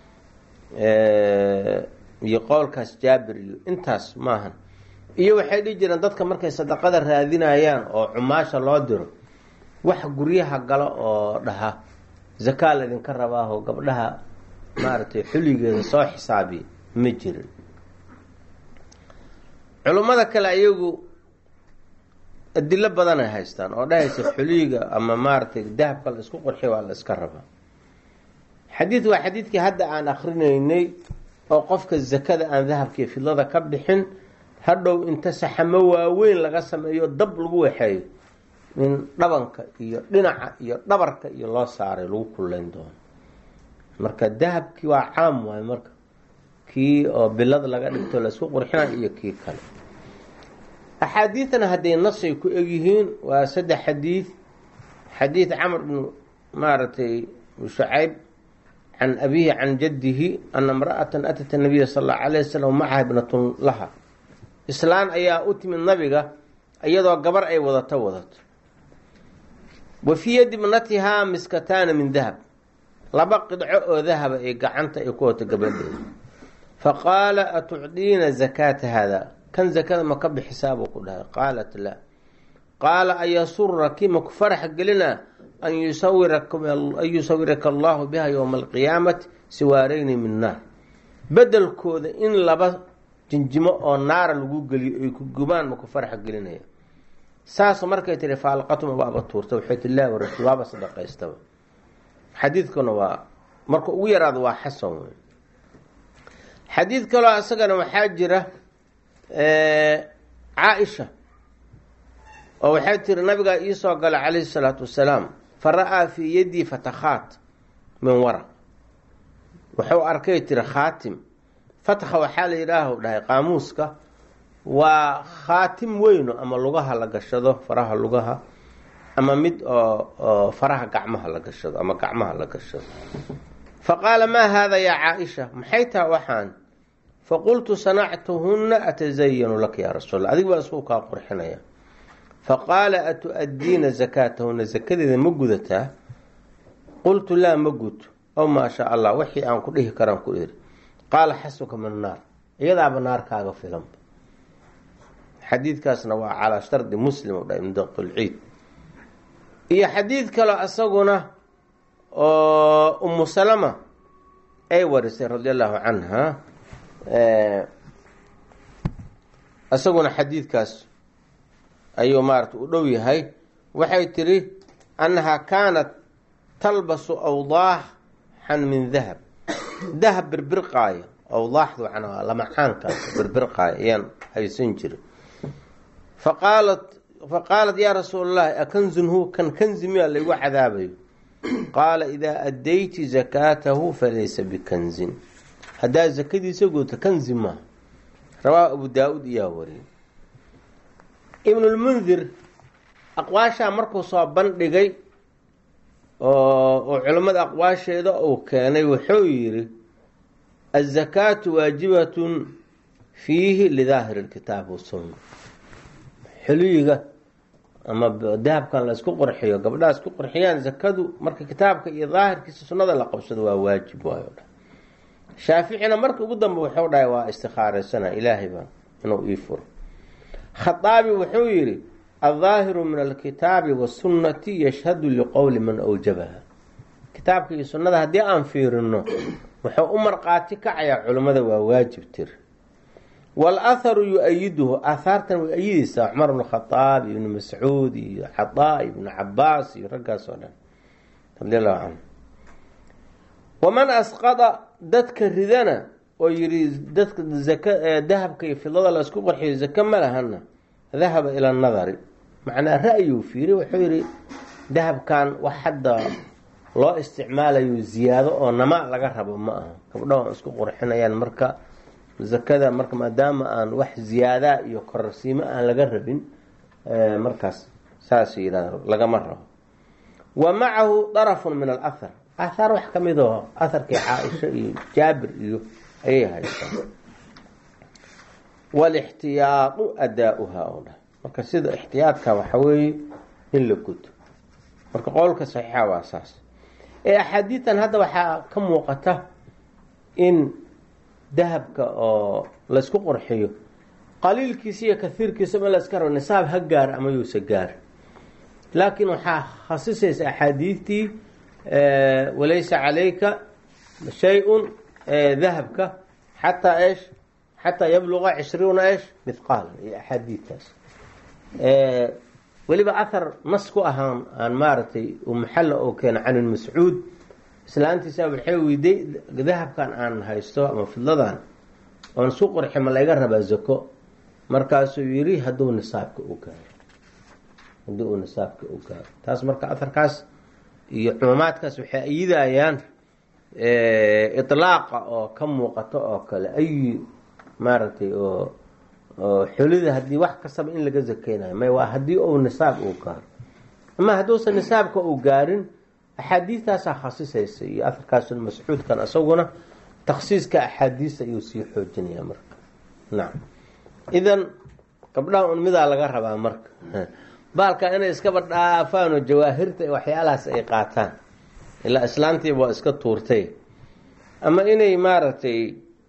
iyo qowlkaas jaabir iyo intaas maahan iyo waxay dhihi jireen dadka markay sadaqada raadinayaan oo cumaasha loo diro wax guryaha galo oo dhaha zakaa laydinka rabaaho gabdhaha maaragtay xuligeeda soo xisaabiya ma jirin culummada kale ayagu adilo badan ay haystaan oo dhahaysa xuliyiga ama maaragtay dahabka la isku qurxiy waa la iska rabaa xadiid waa xadiidkii hadda aan akrinaynay oo qofka zakada aan dahabkaiyo fidlada ka bixin hadhow inta saxamo waaweyn laga sameeyo dab lagu waxeeyo in dhabanka iyo dhinaca iyo dhabarka iyo loo saaray lagu kullayn doono marka dahabkii waa caam waayo marka kii oo bilad laga dhigto la isku qurxinayo iyo kii kale axaadiidana hadday nasay ku egyihiin waa saddex xadiid xadiid camr bnu maaragtay shucayb can abihi can jaddihi ana imra'atan atat nabiya sal allau alayh wasalam macaha ibnatun laha islaan ayaa u timid nabiga iyadoo gabar ay wadato wadato wa fii yadi ibnatihaa miskataana min dahab laba qidco oo dahaba ay gacanta ay ku wato gabadheeda faqaala atucdiina zakaata hada kan zakada ma ka bixisaa buu ku dhahay qaalat laa qaala ayasuraki maku farax gelina an yusawiraka allahu biha yowma alqiyaamati siwaareyni min naar bedelkooda in laba jinjimo oo naara lagu geliyo ay ku gubaan maku farax gelinaya saas markay tihi faalqatuma waaba tuurta waxay tii laa warasul waaba sadaqaystaba xadiidkuna waa marka ugu yaraado waa xasan wey xadiid kaloo isagana waxaa jira caaisha oo waxay tiri nabigaa iisoo gala calayhi salaatu wasalaam fa ra-aa fii yaddii fatakhaat min waraq wuxuu arkay tiri khaatim fatkha waxaa la yidhaahu dhahay qaamuuska waa khaatim weyno ama lugaha la gashado faraha lugaha ama mid oo oo faraha gacmaha la gashado ama gacmaha la gashado fa qaala maa haada yaa caaisha maxay taha waxaan faqultu sanactuhuna atasayanu laka yaa rasuul adig baa isku kaa qurxinaya faqaala atu-addiina zakaatahuna zakadeeda ma gudataa qultu laa ma guto ow maa shaa allah wixii aan ku dhihi karaan ku iri qaala xasuka min naar iyadaaba naarkaaga filanba xadiidkaasna waa calaa shardi muslim dha min daqulciid iyo xadiid kaloo isaguna oo umu salama ay warisay radi allahu canha isaguna xadiidkaas ayuu maarata u dhow yahay waxay tiri annahaa kaanat talbasu awdaaxan min dahab dahab birbirqaaya awdaaxdu macnaa lamacaankaas birbirqaaya ayaan haysan jirin faqaalat faqaalat yaa rasuul allahi akanzun hu kan kanzi miyaa laygu cadaabayo qaala idaa addayti zakaatahu falaysa bikanzin haddaad zakadiisa gooto kanzi maaha rawaahu abu daa-uud iyaa wariyay ibnulmundir aqwaashaa markuu soo bandhigay oo culimmada aqwaasheeda uu keenay wuxuu yidhi azakaatu waajibatun fiihi lidaahiri lkitaab wasunna xiliyiga ama dahabkan la isku qurxiyo gabdhaha isku qurxiyaan zakadu marka kitaabka iyo daahirkiisa sunnada la qabsado waa waajib waayo dha shaaficina marka ugu dambe wuxuu dhahay waa istikhaaraysana ilaahay baa inuu ii furo khaaabi wuxuu yidhi aldaahiru min alkitaabi wasunnati yashhadu liqowli man awjabaha kitaabka iyo sunnada haddii aan fiirino wuxuu u marqaati kacayaa culimmada waa waajib tir walaharu yu-ayiduhu aahaartan way ayideysaa cumar bnu khadaab iyo ibnu mascuud iyo xadaa ibnu cabaas iyo raggaas oo dhan radi allahu canhu waman asqada dadka ridana oo yidhi dadka zaka dahabka iyo fidada la isku qarxiyo zake ma lahana dahaba ila nadari macnaa ra-yuu fiiri wuxuu yidhi dahabkan wax hadda loo isticmaalayo ziyaado oo nama laga rabo ma aha gabdhaha isku qurxinayaan marka zakada marka maadaama aan wax ziyaadaa iyo kororsiimo aan laga rabin markaas saas yidhahdo lagama rabo wa macahu darafun min alahar ahaar wax ka mid oo aharkii caaisha iyo jaabir iyo ayay haystaan walixtiyaadu adaa-uhaa oo dhan marka sida ixtiyaadka waxa weeye in la guto marka qowlka saxiixa waa saas ee axaadiidan hadda waxaa ka muuqata in dahabka oo laysku qurxiyo qaliilkiisa iyo kahiirkiisa ma layska rabo nisaab ha gaar ama yuusa gaar laakiin waxaa khasisaysa axaadiidtii walaysa calayka shay-un dahabka xataa esh xataa yabluqa cishriuna esh mithqaala iyo axaadiidtaas weliba ahar nas ku ahaan aan maaragtay muxalla oo keena can ibn mascuud islaantiisa waxay weyday dahabkan aan haysto ama fidladan oon isu qurxi ma layga rabaa zako markaasuu yidhi hadduu nisaabka u gaaro haddii uu nisaabka u gaaro taas marka aharkaas iyo cumuumaadkaas waxay ayidayaan itlaaqa oo ka muuqato oo kale ay maaragtay oo oo xulida haddii wax kastaba in laga zakeynayo may waa haddii uu nisaab uu gaaro ama hadduusan nisaabka uu gaarin axaadiistaasaa khasisaysa iyo aharkaas mascuudkan isaguna taksiiska axaadiista ayuu sii xoojinaya marka nacam idan gabdhaha un midaa laga rabaa marka baalka inay iskaba dhaafaan oo jawaahirta waxyaalahaas ay qaataan ilaa islaantiiba waa iska tuurtay ama inay maaragtay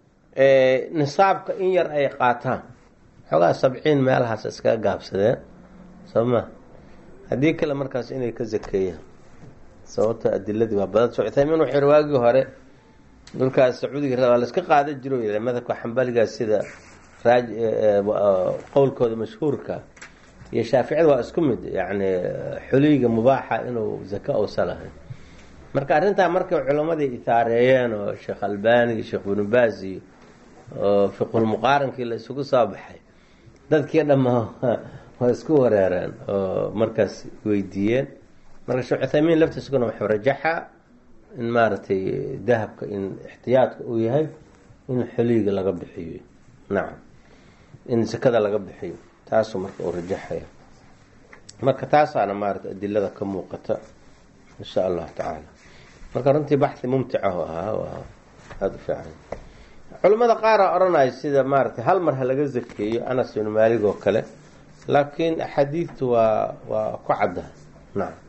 nisaabka in yar ay qaataan xoogaa sabciin meelahaas iskaga gaabsadeen soo ma haddii kale markaas inay ka zakeeyaan sababto adiladii waa badan uthaymiin wuxuu yihi waagii hore dhulkaas sacuudiga waa laiska qaadan jiro y madhabka xambaligaas sida raaj qowlkooda mashhuurka iyo shaaficida waa isku mid yani xuliyiga mubaaxa inuu zaka ousa lahayn marka arrintaa markay culammadii ithaareeyeen oo sheekh albani iyo sheekh binu baas iyo oo fiqulmuqaarankii la isugu soo baxay dadkii dhammaa waa isku wareereen oo markaas weydiiyeen marka sheekh cuthaymiin laftiisaguna wuxuu rajaxa in maaragtay dahabka in ixtiyaadka uu yahay in xuliyiga laga bixiyo nacam in sakada laga bixiyo taasuu marka uu rajaxaya marka taasaana maarata adilada ka muuqata insha allahu tacaala marka runtii baxi mumticahu ahaa waa aada u fiican culimmada qaara odhanaya sida maaratay hal mar ha laga zakeeyo anas ibnu maalig oo kale laakiin axaadiidtu waa waa ku caddaha nacam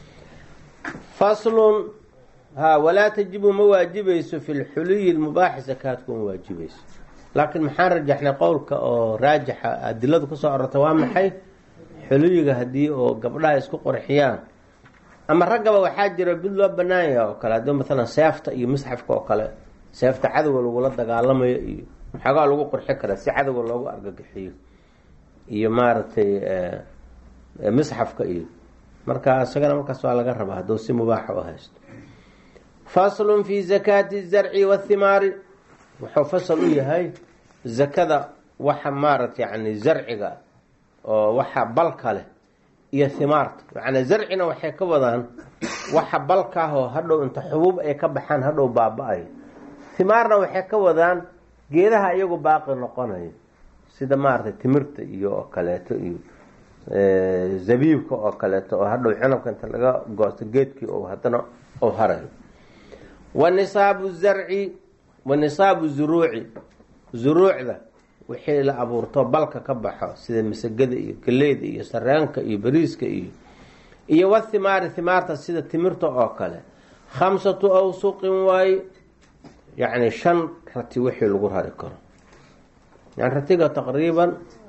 faslun ha walaa tajibu ma waajibayso fi lxuliyi lmubaaxi sakaadku ma waajibayso laakiin maxaan rajaxnay qowlka oo raajixa adiladu kusoo ororta waa maxay xuliyiga haddii oo gabdhaha isku qorxiyaan ama raggaba waxaa jira mid loo banaan yaha oo kale haddii maalan seefta iyo misxafka oo kale seefta cadowga lagula dagaalamayo iyo maxoogaa lagu qurxi karaa si cadowga loogu argagixiyo iyo maaragtay misxafka iyo marka isagana markaas waa laga rabaa hadduu si mubaaxa u haysto faslun fi zakaati zarci wathimaari wuxuu fasal u yahay zakada waxa maarata yani zarciga oo waxa balka leh iyo himaarta macnaa zarcina waxay ka wadaan waxa balkaahoo hadhow inta xubuub ay ka baxaan hadhow baaba-ayo himaarna waxay ka wadaan geedaha iyagu baaqi noqonayo sida maaragtay timirta iyo oo kaleeto iyo zabiibka oo kaleeto oo hadhow cinabka inta laga goosto geedkii oo haddana u harayo wa nisaabu zarci wa nisaabu zuruuci zuruucda wixii la abuurto balka ka baxo sida masagada iyo galeyda iyo sareenka iyo bariiska iyo iyo wathimaari thimaarta sida timirta oo kale khamsatu awsuqin waaye yacni shan rati wixii lagu rari karo yani ratiga taqriiban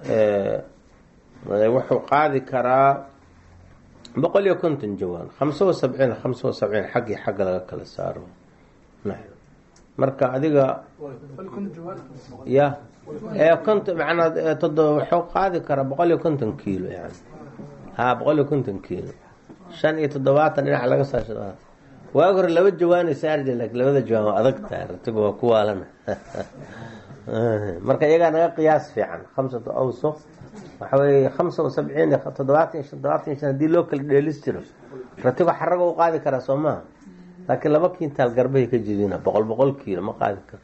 wuxuu qaadi karaa boqol iyo konton jawaan khamsa wa sabciin khamsa wa sabciin xaggii xagga laga kala saaro marka adiga ya ee konton manaa todo wuxuu qaadi karaa boqol iyo konton kiilo yani ha boqol iyo konton kiilo shan iyo toddobaatan dhinac laga saasha waagi hore laba jawaanay saarje lakin labada jawaan waa adag tahay ratigu waa ku waalana marka iyagaa naga qiyaas fiican khamsatu awsuq waxa weeye khamsa wa sabciin iyo toddobaatan iyo shan toddobaatan iyo shan hadii loo kala dheelis jiro ratigu xaraga u qaadi karaa soo maha laakiin laba kintaal garbahay ka jidina boqol boqol kiilo ma qaadi karo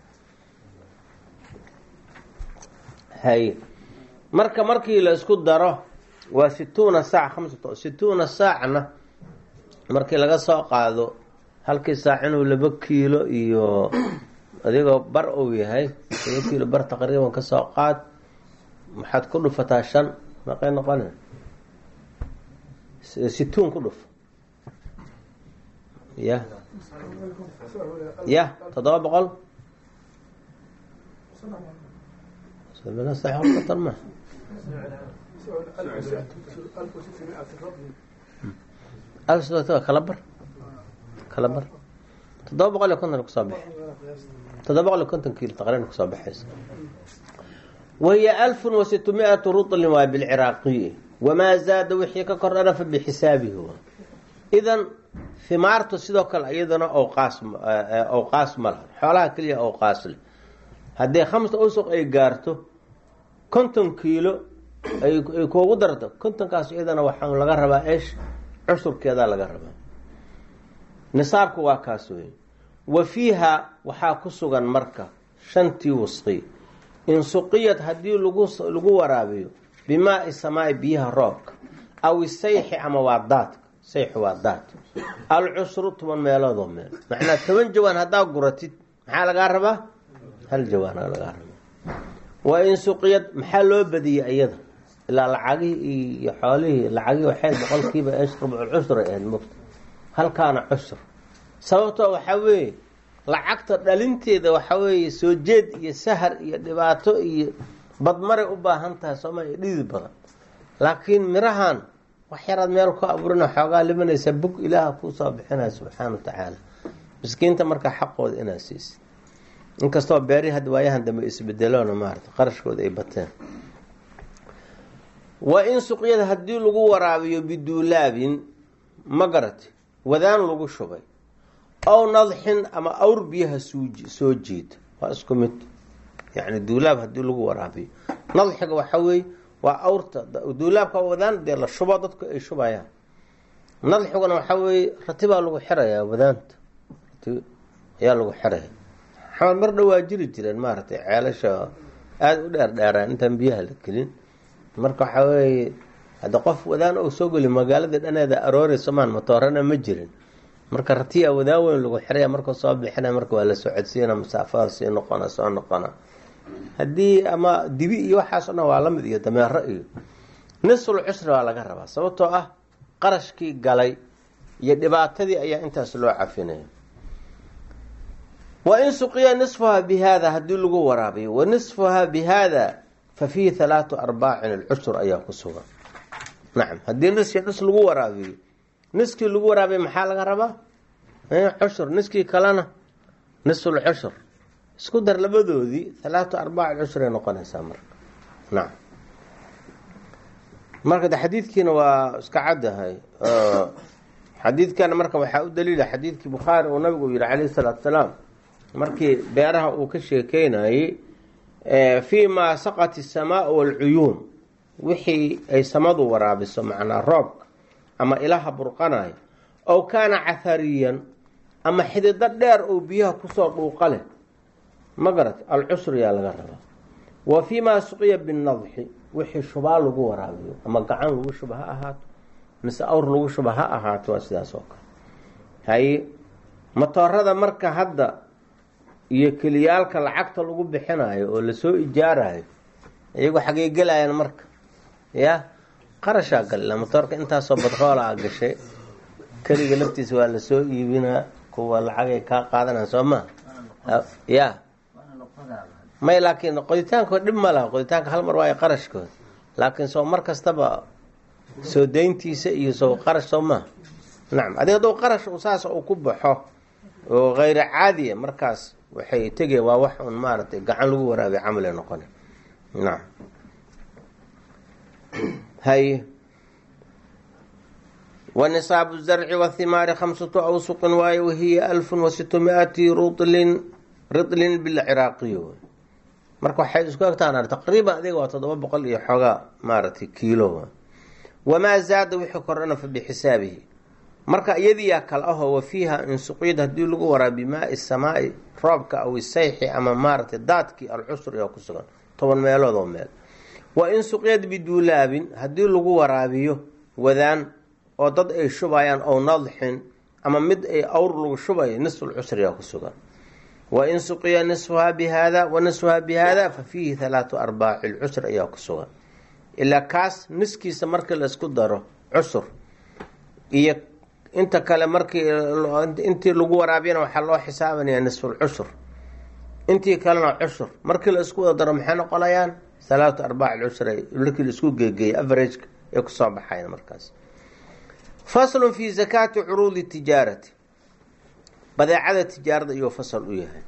hay marka markii la isku daro waa situuna saac khamsat situuna saacna markii laga soo qaado halkii saac inuu laba kiilo iyo adigoo bar uu yahay laba kiilo bar taqriiban kasoo qaad maxaad ku dhufataa shan maqay noqona situun ku dhuf ya ya toddoba boqol ma kala bar kala bar toddoba boqol iyo konton kusoo bax toddoba boqol iyo konton kiilo taqriiban kusoo baxaysa wahiya alfun wa sitmiatu rutlin waa bilciraaqiyi wamaa zaada wixii ka kordhana fa bixisaabihi idan himaartu sidoo kale iyadana awqaas awqaas ma laha xoolaha keliya awqaas leh haddii khamsa usuq ay gaarto konton kiilo ay kuugu darto kontonkaas iyadana waxaa laga rabaa esh cusurkeedaa laga rabaa nisaabku waa kaas wey wa fiiha waxaa ku sugan marka shantii wasqi in suqiyad haddii lagu lagu waraabiyo bimaai samaai biyaha roobka aw isayxi ama waa daadka sayxi waa daad alcusru toban meeloodoo meel macnaa toban jawaan haddaa guratid maxaa lagaa rabaa hal jawaana lagaa rabaa waa in suqiyad maxaa loo badiyey iyada ilaa lacagihii iyo xoolihii lacagihii waxay boqolkiiba esh rubculcusr ay ahayd mogta halkaana cusr sababtoo waxaa weeye lacagta dhalinteeda waxaa weeye soo jeed iyo sahar iyo dhibaato iyo badmaray u baahan tahay sooma iyo dhidi badan laakiin mirahan wax yaraad meel ku abuurina xoogaa limanaysa bug ilaaha kuusoo bixinaya subxaana wa tacaala miskiinta markaa xaqooda inaad siisid inkastoo beeri hadda waayahan dambe isbedeloona maarata qarashkooda ay bateen wa in suqyada haddii lagu waraabiyo biduulaabin ma garati wadaan lagu shubay ow nadxin ama awr biyaha soo jiida waa isku mid yani duulaab haddii lagu waraabiyo nadxiga waxaa weeye waa awrta duulaabka wadaan dee la shubo dadku ay shubayaan nadxiguna waxaa weeye ratibaa lagu xirayaa wadaanta rati ayaa lagu xiraya xamal mar dhawaa jiri jireen maaragtay ceelasha aada u dheer dheeraan intaan biyaha la gelin marka waxaa weeye hadda qof wadaan ou soo geli magaalada dhaneeda arooreyso maan matoorana ma jirin marka ratiya wadaan weyn lagu xiraya markuu soo bixina marka waa la socodsiina masaafada sii noqona soo noqona haddii ama dibi iyo waxaas o dhan waa lamid iyo dameero iyo nisful cusri waa laga rabaa sababtoo ah qarashkii galay iyo dhibaatadii ayaa intaas loo cafinaya wa in suqiya nisfuhaa bi haada haddii lagu waraabiyo wa nisfuhaa bi haada fa fiihi halaatu arbaacin alcusur ayaa ku sugan nacam haddii niskii dhis lagu waraabiyo niskii lagu waraabiyo maxaa laga rabaa cushur niskii kalena nisful cushur isku dar labadoodii halaatu arbaac cushur ay noqonaysaa marka nacam marka de xadiidkiina waa iska caddahay xadiidkana marka waxaa u daliila xadiidkii bukhaari uu nabigu yihi calayhi salaatu salaam markii beeraha uu ka sheekeynayey fii maa saqat isamaau walcuyuun wixii ay samadu waraabiso macnaa roobka ama ilaha burqanaya ow kaana cathariyan ama xidido dheer oo biyaha kusoo dhuuqa leh ma garat alcusriyaa laga rabaa wa fii maa suqiya binadxi wixii shubaa lagu waraabiyo ama gacan lagu shuba ha ahaato mise awr lagu shuba ha ahaato waa sidaas oo kale haye matoorada marka hadda iyo keliyaalka lacagta lagu bixinayo oo lasoo ijaarayo iyagu xagey gelayaan marka ya qarashaa gal matoorka intaasoo badroola a gashay keliga laftiisa waa lasoo iibinaa kuwa lacagay kaa qaadanaa soo ma ya may laakiin qoditaankood dhib ma laha qoditaanka hal mar waayo qarashkooda laakiin soo mar kastaba soo dayntiisa iyo soo qarash soo maha nacam adig hadduu qarash saas uu ku baxo oo hayra caadiya markaas waxay tegeen waa wax un maaragtay gacan lagu waraabiya camale noqona nacam hay wanisaabu zarci wathimaari khamsatu awsuqin waaye wahiya alfun wa sitmiati rutlin ritlin bilciraaqiyo marka waxay isku egtaan taqriiban adiga waa toddoba boqol iyo xoogaa maaragtay kiilo wamaa zaada wixii kordhana fa bixisaabihi marka iyadiyaa kal ahoo wa fiiha insuqyad haddii lagu waraa bimaai samaai roobka aw isayxi ama maaragtay daadkii alcusr ayaa ku sugan toban meelood oo meel wa insuqyad biduulaabin haddii lagu waraabiyo wadaan oo dad ay shubayaan ow nadxin ama mid ay awr lagu shubayo nisfulcusriyaa ku sugan wain suqiya nisfuhaa bihada wa nisfuhaa bihada fa fiihi halaatu arbaaci lcusr ayaa ku sugan ilaa kaas niskiisa markii laysku daro cusur iyo inta kale markii intii lagu waraabiyana waxaa loo xisaabanayaa nisfulcusur intii kalena cusur markii la isku wada daro maxay noqonayaan halaatu arbaaci lcusr markii la isku geegeeya averageka ay kusoo baxayan markaas faslun fi zakaati curuudi tijaarati badeecada tijaarada iyuu fasal u yahay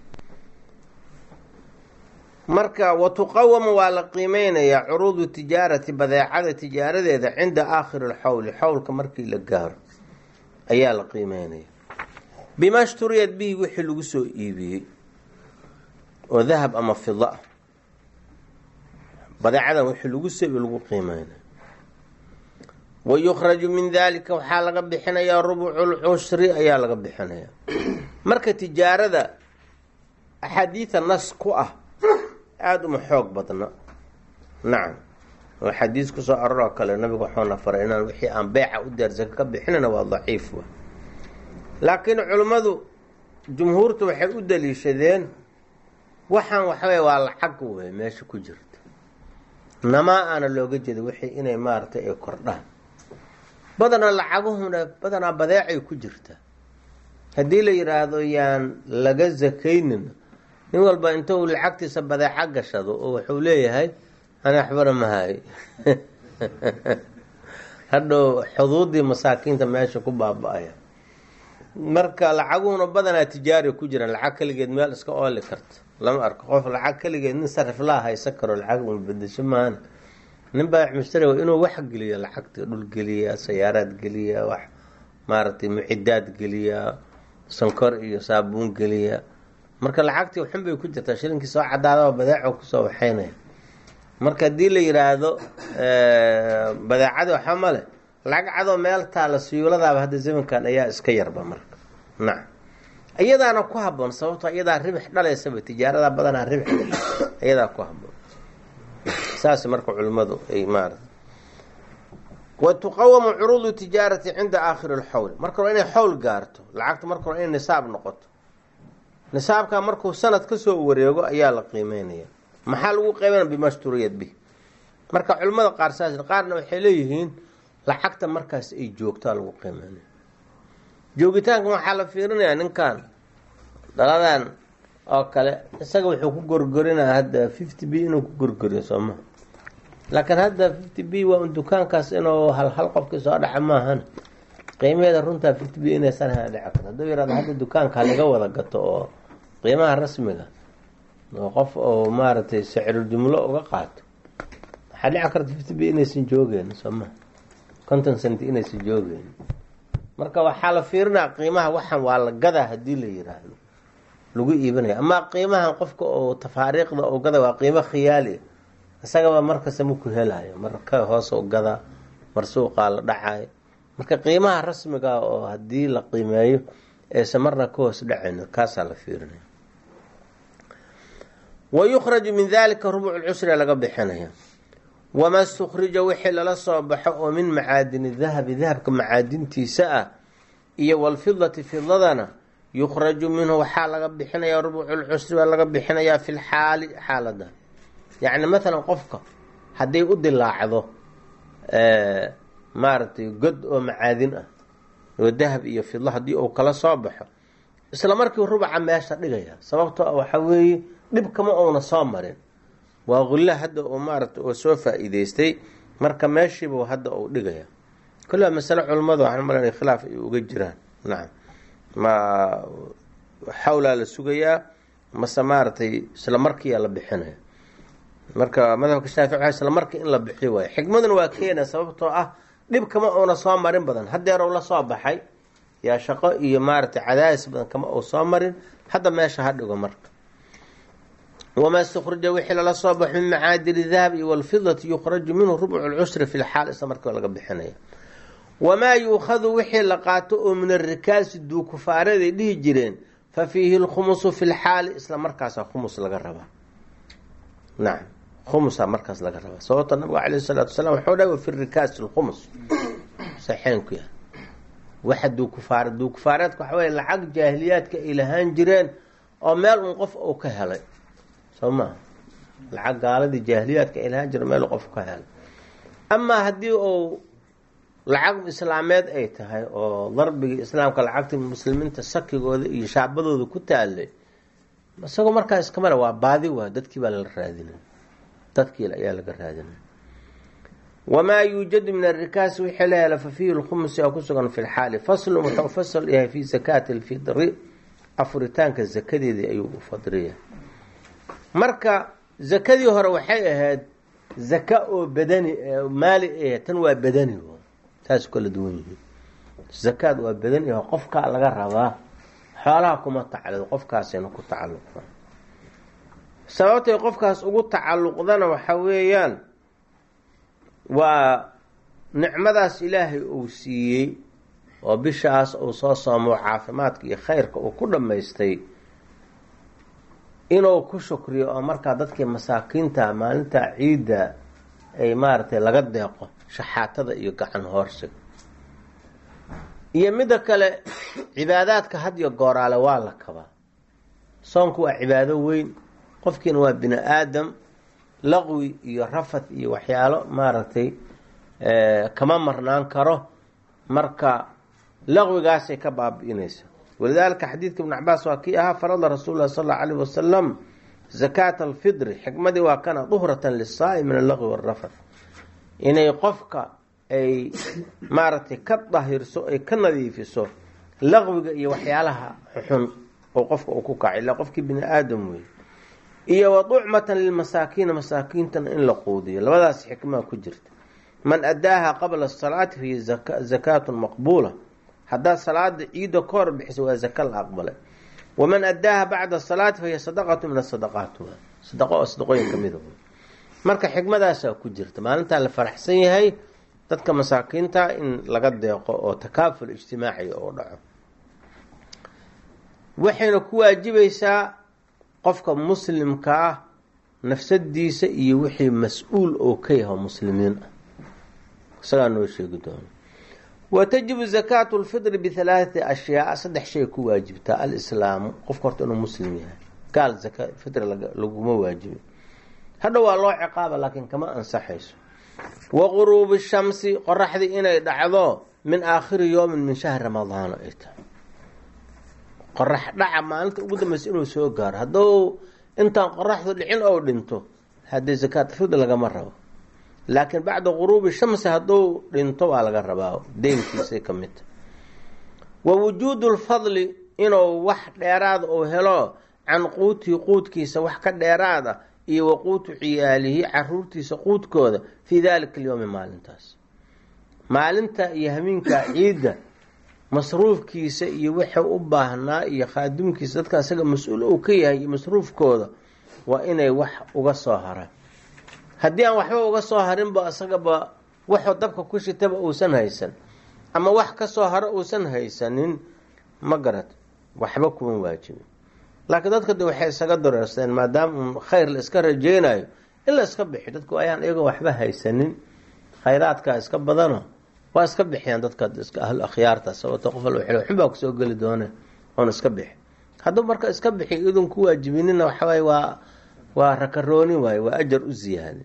marka watuqawamu waa la qiimeynayaa curuudu tijaarati badeecada tijaaradeeda cinda aakhiri lxawli xawlka markii la gaaro ayaa la qiimeynaya bima shturiyad bihi wixii lagu soo iibiyey oo dahab ama fida ah badeecadan wixii lagu soo iibiy lagu qiimeynaya wayukhraju min dalika waxaa laga bixinayaa rubuculcushri ayaa laga bixinayaa marka tijaarada axaadiida nas ku ah aada uma xoog badna nacam oo xadiis kusoo aroroo kale nabigu waxuuna faray inaan wixii aan beeca u deersaka ka bixinayna waa daciif wa laakiin culimmadu jumhuurta waxay u daliishadeen waxaan waxawey waa lacag wey meesha ku jirta namaa aana looga jeeda wixii inay maaragtay ay kordhaan badanaa lacaguhuna badanaa badeecay ku jirta haddii la yidhaahdo yaan laga sakaynin nin walba inta uu lacagtiisa badeeco gashado oo wuxuu leeyahay ani waxbana mahay hadhow xuduudii masaakiinta meesha ku baaba-aya marka lacaguhuna badanaa tijaari ku jiraan lacag keligeed meel iska ooli karta lama arko qof lacag keligeed nin sarif laa haysan karo lacag una bedesho maana nin baa mushtari inuu wax geliya lacagta dhul geliya sayaaraad geliya wax maaragtay mucidaad geliya sankor iyo saabuun geliya marka lacagtii xun bay ku jirtaa shilinkii soo cadaadaba badeeco kusoo waxaynaya marka haddii la yiraahdo badeecadii waxa male lacag cadoo meel taala siyuuladaaba hadda zamankan ayaa iska yarba marka nacam iyadaana ku haboon sababto iyadaa ribix dhalaysaba tijaarada badanaa ribix iyadaa ku haboon saas marka culimmadu ay maarata wa tuqawamu curuudu tijaarati cinda aakhiri lxawl marka hore inay xawl gaarto lacagta marka hore inay nisaab noqoto nisaabka markuu sanad kasoo wareego ayaa la qiimeynaya maxaa lagu qiimeynaya bimashturiyad bi marka culimmada qaar saas qaarna waxay leeyihiin lacagta markaas ay joogtaa lagu qiimeynaya joogitaanka waxaa la fiirinayaa ninkan dhaladan oo kale isaga wuxuu ku gorgorinaa hadda fifty b inuu ku gorgoriyo sooma laakiin hadda fifty b waa un dukaankaas inuu hal hal qofkii soo dhaca maahan qiimaheeda runtaa fifty b inaysan hana dhici karto hadduu yihahdo hadda dukaanka halaga wada gato oo qiimaha rasmiga oo qof oo maaragtay sicirul jumlo uga qaato waxaa dhici karta fifty b inaysan joogeen sooma conton cent inaysan joogeen marka waxaa la fiirinaya qiimaha waxan waa la gadaa haddii la yiraahdo lagu iibinaya amaa qiimahan qofka oo tafaariiqda oo gada waa qiimo khiyaali isagaba markasta maku helayo mar ka hoos oo gadaa mar suuqaa la dhacayo marka qiimaha rasmiga oo haddii la qiimeeyo eese marna ka hoos dhacayn kaasaa la fiirinaya wa yukhraju min dalika rubuc lcusri laga bixinaya wama stukhrija wixii lala soo baxo oo min macaadini dahabi dahabka macaadintiisa ah iyo walfidati fidadana yukhraju minhu waxaa laga bixinayaa rubuuculcusri baa laga bixinayaa fi lxaali xaalada yacni maalan qofka hadday u dilaacdo maaragtay god oo macaadin ah oo dahab iyo fidlo haddii uu kala soo baxo isla markii rubaca meesha dhigaya sababtoo ah waxaa weeye dhibkama uuna soo marin waa qulla hadda uu maaragtay oo soo faa-iideystay marka meeshiibu hadda uu dhigaya kullaa masale culummadu waxaan malanaya khilaaf ay uga jiraan nacam ma xawlaa la sugayaa mase maaragtay isla markiiyaa la bixinaya marka madhabka shaafici waa isla markii in la bixiyo waayo xikmaduna waa keena sababtoo ah dhib kama uuna soo marin badan hadeer uu la soo baxay yaa shaqo iyo maaragtay cadaadis badan kama uu soo marin hadda meesha ha dhigo marka wamaa stukhrija wixii lala soo baxo min macaadini dahab iyo walfidati yukhraju minhu rubcu lcusri fi lxaal isla markiiba laga bixinaya wamaa yuukhadu wixii la qaato oo min arikaasi duukufaaraday dhihi jireen fa fiihi lkhumusu fi lxaali isla markaasa khumus laga rabaa nacam khumusa markaas laga rabaa sababta nabiga caleyh salaatu wasalaam waxuu dhahay wa fi rikaasi lkhumus saxeenku ya waxa duukufaara duukufaareedka waxa wey lacag jaahiliyaadka ay lahaan jireen oo meel un qof uu ka helay soo maha lacag gaaladii jaahiliyaadka ay lahaan jireen meel qof ka helay amaa haddii uu lacag islaameed ay tahay oo darbigii islaamka lacagta muslimiinta sakigooda iyo shaabadooda ku taalay isagoo markaa iskamale waa baadi waa dadkii baa lala raadinay dadkii ayaa laga raadinay wamaa yuujadu min arikaasi wixii la hela fa fiihi lkhumusi oo kusugan fi lxaali faslun wuxuu fasal yahay fi zakaati alfidri afuritaanka zakadeedii ayuu u fadriya marka zakadii hore waxay ahayd zaka oo badani maali ah tan waa badani saas kala duwan yihiin zakaad waa badan yaho qofkaa laga rabaa xoolaha kuma tacalluq qofkaasayna ku tacalluqda sababtay qofkaas ugu tacalluqdana waxa weeyaan waa nicmadaas ilaahay uu siiyey oo bishaas uu soo soomo caafimaadka iyo khayrka uu ku dhammaystay inuu ku shukriyo oo markaa dadkii masaakiinta maalinta ciidda ay maaragtay laga deeqo shaxaatada iyo gacan hoorsiga iyo midda kale cibaadaadka had iyo gooraale waa la kabaa soonku waa cibaado weyn qofkiina waa bini aadam laqwi iyo rafad iyo waxyaalo maaragtay kama marnaan karo marka laqwigaasay ka baabi'inaysa walidaalika xadiidka ibn cabaas waa kii ahaa farada rasuul lah sal allau alayh wasalam zakaata alfidri xikmadii waa kana duhratan lisaai min allaqwi waalrafad inay qofka ay maaragtay ka dahirso ay ka nadiifiso laqwiga iyo waxyaalaha xun oo qofka uu ku kaca illa qofkii bini aadam wey iyo wa ducmatan lilmasaakiina masaakiintana in la quudiyo labadaas xikmaa ku jirta man adaaha qabla asalaati fahiya zakaatun maqbuula haddaad salaada ciidda ka hor bixiso waa zaka la aqbalay waman adaaha bacda asalaati fahiya sadaqatu min asadaqaat sadaqo oo sadaqooyin kamida marka xikmadaasaa ku jirta maalintaa la faraxsan yahay dadka masaakiinta in laga deeqo oo takaaful ijtimaaciga oo dhaco waxayna ku waajibaysaa qofka muslimka ah nafsadiisa iyo wixii mas-uul oo ka yaho muslimiin ah isagaa noo sheegi doono wa tajibu zakaatu lfidri bihalaathati ashyaa saddex shay ku waajibtaa alislaamu qofka horta inuu muslim yahay gaal zaka fidri laguma waajibin hadha waa loo ciqaaba laakiin kama ansaxayso wa quruubi shamsi qoraxdii inay dhacdo min aakhiri yowmin min shahri ramadaana ay tahay qorax dhaca maalinta ugu dambeysa inuu soo gaaro hadduu intaan qoraxdu dhicin ou dhinto haddii zakaat fid lagama rabo laakiin bacda quruubi shamsi hadduu dhinto waa laga rabaa deynkiisay ka mid tahay wa wujuudu lfadli inuu wax dheeraada uu helo can quutii quudkiisa wax ka dheeraada iyo wa quutu ciyaalihi caruurtiisa quudkooda fii dalika alyowmi maalintaas maalinta iyo hamiinka ciidda masruufkiisa iyo wuxuu u baahnaa iyo khaadumkiisa dadka isaga mas-uul uu ka yahay iyo masruufkooda waa inay wax uga soo haraan haddii aan waxba uga soo harinba isagaba waxuu dabka ku shitaba uusan haysan ama wax kasoo hore uusan haysanin ma garad waxba kuma waajibin laakiin dadka de waxay isaga dareersteen maadaama un khayr la iska rajeynayo in la iska bixi dadku ayaan iyagoo waxba haysanin khayraadkaa iska badano waa iska bixiyaan dadka iska ahlu akhyaarta sababto qof al waxbaa kusoo geli doone oon iska bixi hadduu marka iska bixi idun ku waajibinina waxawaaye waa waa rakarooni waaye waa ajar u ziyaada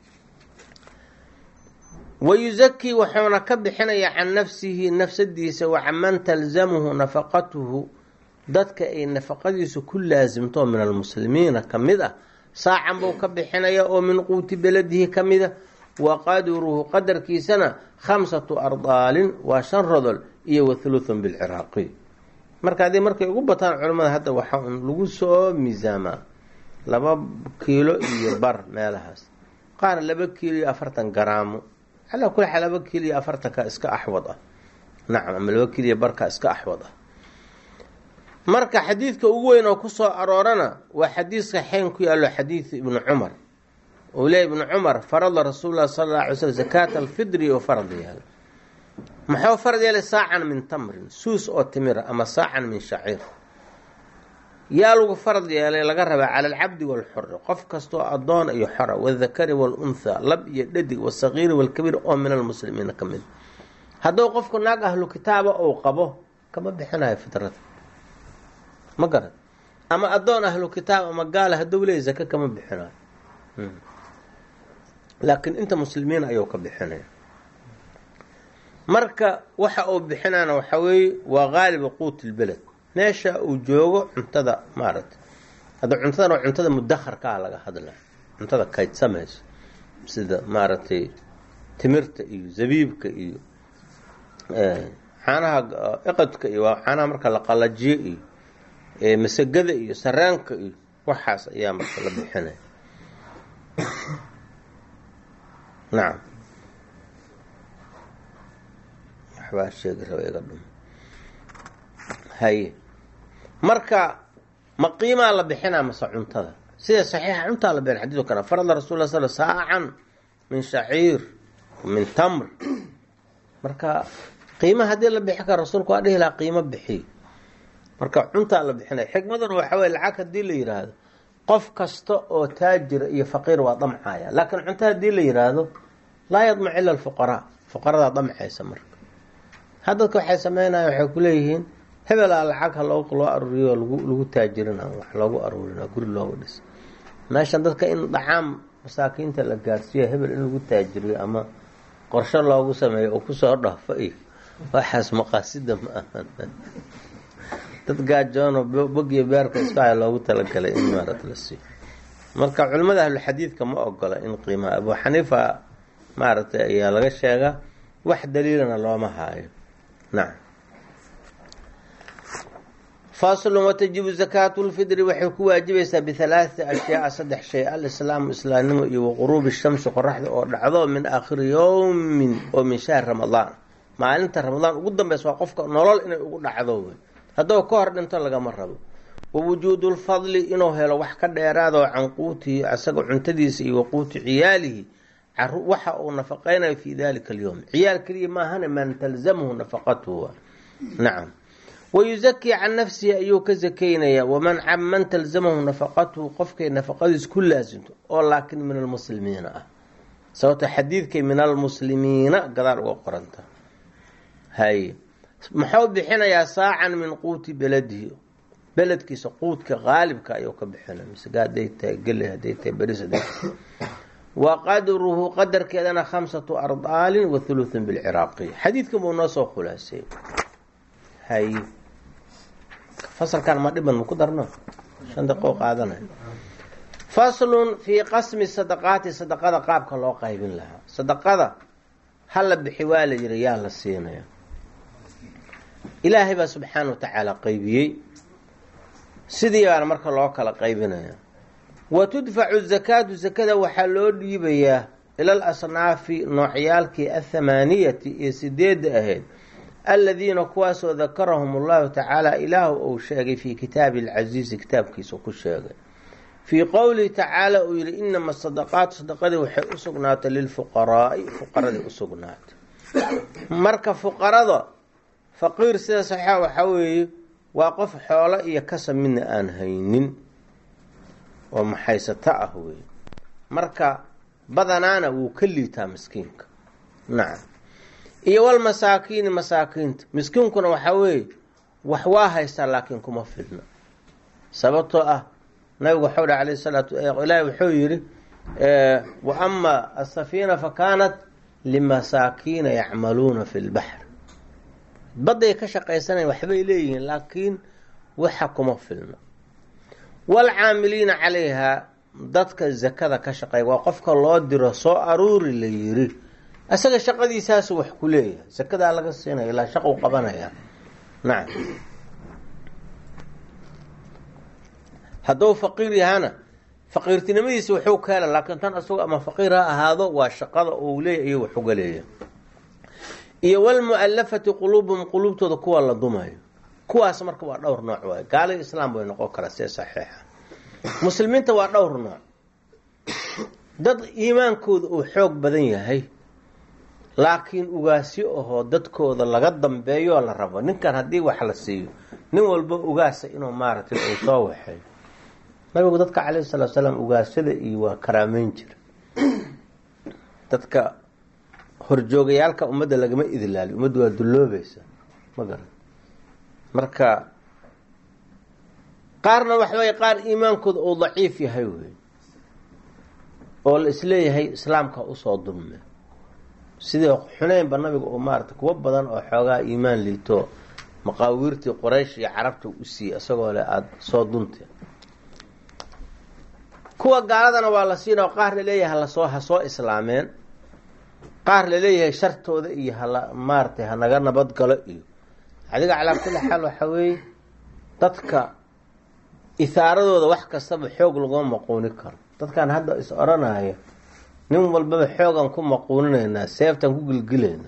wayuzakii wuxuuna ka bixinayaa can nafsihi nafsadiisa wa canman talzamuhu nafaqatuhu dadka ay nafaqadiisu ku laasimto min almuslimiina ka mid ah saacan buu ka bixinaya oo min quuti beladihi ka mid a wa qadruhu qadarkiisana khamsatu ardaalin waa shan rodol iyo wa thuluthun bilciraaqi marka haddii markay ugu bataan culimmada hadda waxaa un lagu soo miisaamaa laba kiilo iyo bar meelahaas qaar laba kiilo iyo afartan garaamo calaa kuli xaal laba kiilo iyo afartanka iska axwad ah nacam ama laba kiilo iyo barka iska axwad ah marka xadiidka ugu weyn oo kusoo aroorana waa xadiiska xeyn ku yaalo xadiidu ibnu cumar uu leey ibnu cumar farada rasuul lah sala alla alay slm zakaata alfidri oo farad yeelay muxuu farad yeelay saacan min tamrin suus oo timira ama saacan min shaciir yaa lagu farad yeelay laga rabaa cala alcabdi waalxuri qof kastoo addoon iyo xora wadakari waalunthaa lab iyo dhadig wasagiiri waalkabiir oo min almuslimiina ka mid hadduu qofku naag ahlu kitaaba uu qabo kama bixinayo fidrada ma garad ama addoon ahlu kitaab ama gaala hadduu leey zake kama bixinayo laakiin inta muslimiina ayuu ka bixinaya marka waxa uu bixinana waxaa weeye waa qaaliba quut lbeled meesha uu joogo cuntada maaragtay hadda cuntadan waa cuntada mudakharkaa laga hadla cuntada kaydsamayso sida maaragtay timirta iyo zabiibka iyo caanaha iqadka iyo waa caanaha marka la qalajiyo iyo masagada iyo sareenka iyo waxaas ayaa marka la bixinaya nacam waxbaa sheegi raba iga dhum haye marka ma qiimaa la bixinaa mase cuntada sida saxiixa cuntaa la bixin xadiidku kana farada rasul la sl saacan min shaciir min tamr marka qiima haddii la bixin kara rasuulku waa dhihi lahaa qiimo bixiy marka cuntaa la bixinaya xikmaduna waxa weye lacag haddii la yidhaahdo qof kasta oo taajira iyo faqiir waa damcaya laakiin cunto haddii la yidhaahdo laa yadmac ila alfuqaraa fuqaradaa damcaysa marka haddadka waxay sameynaya waxay kuleeyihiin hebelaa lacag ha loo loo aruuriyo lagu lagu taajirina wax loogu aruurina guri loogu dhis meeshan dadka in dhacaam masaakiinta la gaarsiiyo hebel in lagu taajiriyo ama qorsho loogu sameeyo oo kusoo dhaafo iyo waxaas maqaasida ma ahan dad gaajoono bogiyo beerka iska hay loogu talagalay in maarad la siiyo marka culimmada ahluxadiidka ma ogola in qiimaha abu xaniifa maaragtay ayaa laga sheegaa wax daliilana looma haayo nacam faslun watajibu zakaatu lfidri waxay ku waajibaysaa bihalaaثati ashyaaa saddex shay alislaamu islaamnimo iyo waquruubi shamsi qoraxda oo dhacdo min aakhiri yowmin oo min shahri ramadaan maalinta ramadaan ugu dambeysa waa qofka nolol inay ugu dhacdo wey haddou ka hor dhinto lagama rabo wa wujuudu lfadli inuu helo wax ka dheeraado can quutihi isaga cuntadiisa iyo waquuti ciyaalihi waxa uu nafaqeynayo fi dalika alyowm ciyaal keliya maahane man talzamhu nafaqatuhu nacam wayuzakii can nafsihi ayuu ka sakeynayaa waman man talzamahu nafaqatuhu qofkay nafaqadiis ku laasimto oo laakin min almuslimiina ah sababto xadiidkay min almuslimiina gadaal uga qoranta haye muxuu bixinayaa saacan min quuti beladihi beledkiisa quudka qaalibka ayuu ka bixinaya misga haday tahay gele haday tahay beris haday tahay wa qadruhu qadarkeedana khamsatu ardaalin wa thuluthun bilciraaqiy xadiidkan buu noo soo khulaasay haye fasalkan ma dhiban maku darno shan daqo qaadanay faslun fii qasmi sadaqaati sadaqada qaabka loo qaybin lahaa sadaqada hala bixi waa la yiri yaa la siinaya ilaahay baa subxaana wa tacaala qaybiyey sidii baana marka loo kala qaybinaya wa tudfacu zakaatu zakada waxaa loo dhiibayaa ila al asnaafi noocyaalkii athamaaniyati iyo sideedda ahayd aladiina kuwaasoo dakarahum allahu tacaala ilaahu uu sheegay fii kitaabi alcasiizi kitaabkiisa ku sheegay fii qowlihi tacaala uu yihi inama sadaqaatu sadaqadii waxay u sugnaatay lilfuqaraai fuqaradii u sugnaatay marka fuqarada faqiir sida saxiixa waxaa weeye waa qof xoolo iyo kasa midna aan haynin oo maxaysato ah wey marka badanaana wuu ka liitaa miskiinka nacam iyo walmasaakiini masaakiinta miskiinkuna waxaa weeye wax waa haystaa laakiin kuma filna sababtoo ah nabigu waxau dha alayh salaatu ilaahi wuxuu yidhi wa ama asafiina fa kaanat limasaakiina yacmaluuna fi lbaxr badday ka shaqaysanayan waxbay leeyihiin laakiin waxa kuma filna waalcaamiliina calayhaa dadka zakada ka shaqeeya waa qofka loo diro soo aruuri la yiri isaga shaqadiisaasu wax ku leeyahay zakadaa laga siinaya ilaa shaqu qabanaya nacam hadduu faqiir yahana faqiirtinimadiisa wuxuu ka hela laakiin tan isagu ama faqiir ha ahaado waa shaqada uu leeyahy iyo waxuga leeyahay iyo walmu'alafati quluubuhum quluubtooda kuwa la dumayo kuwaas marka waa dhowr nooc waay gaalada islaam bay noqon karaa see saxiixa muslimiinta waa dhowr nooc dad iimaankooda uu xoog badan yahay laakiin ugaasyo ahoo dadkooda laga dambeeyoo la rabo ninkan haddii wax la siiyo nin walba ugaasa inuu maaragtay uu soo waxeeyo nabigu dadka calayhi salatu salaam ugaasyada iyo waa karaameyn jira dadka horjoogayaalka ummadda lagama idlaaliyo ummadda waa dulloobaysa ma garan marka qaarna waxaweye qaar iimaankooda uu daciif yahay wey oo la isleeyahay islaamka usoo dulme sidii xuneynba nabiga uu maarata kuwo badan oo xoogaa iimaan liito maqaawiirtii qoraysh iyo carabta u siiyey isagoo le aada soo dunte kuwa gaaladana waa la siina qaar laleeyahay halasoo ha soo islaameen qaar laleeyahay shartooda iyo hala maaratay hanaga nabadgalo iyo adiga calaa kulli xaal waxaa weeye dadka ihaaradooda wax kastaba xoog laguma maquuni karo dadkan hadda is odhanaya nin walbaba xoogan ku maquuninaynaa seeftaan ku gilgilaynaa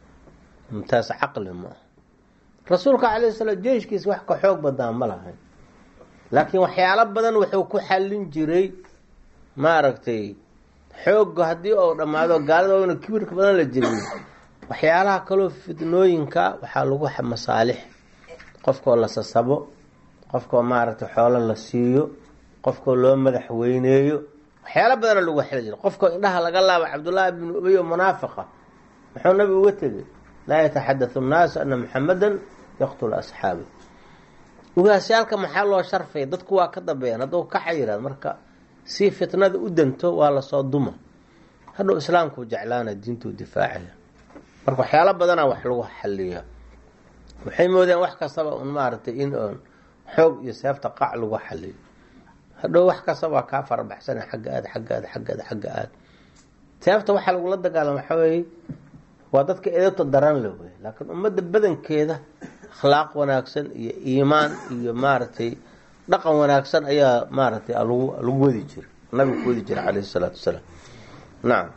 taas caqli ma ah rasuulka calayhi salaam jeeshkiisa wax ka xoog badaa ma lahayn laakiin waxyaalo badan wuxuu ku xallin jiray maaragtay xoogga haddii uu dhammaado gaalada oona kibirka badan la jirin waxyaalaha kaloo fidnooyinka waxaa lagu masaalix qofkoo la sasabo qofkoo maaragtay xoolo la siiyo qofkoo loo madax weyneeyo waxyaalo badana lagu xeli jira qofkoo indhaha laga laaba cabdullaahi bnu ubey oo munaafiqa muxuu nabigu uga tegay laa yataxaddathu nnaasu ana muxamadan yaqtulu asxaabi ugaasyaalka maxaa loo sharfaya dadku waa ka dambeeyaan hadduu kaxa yihahd marka si fitnada u danto waa lasoo duma hadhow islaamkuu jeclaana diintuu difaacaya marka waxyaalo badana wax lagu xaliya waxay moodeen wax kastaba un maaragtay in oon xoog iyo seefta qac lagu xaliyo hadhow wax kastaba waa kaa farabaxsana xagga aad xagga aad xagga aad xagga aad seefta waxaa lagula dagaalama waxaa weeye waa dadka edabta daran le wey laakiin ummadda badankeeda akhlaaq wanaagsan iyo iimaan iyo maaragtay dhaqan wanaagsan ayaa maaragtay lagu lagu wadi jira nabiga ku wadi jira calayhi salaatu wasalaam nacam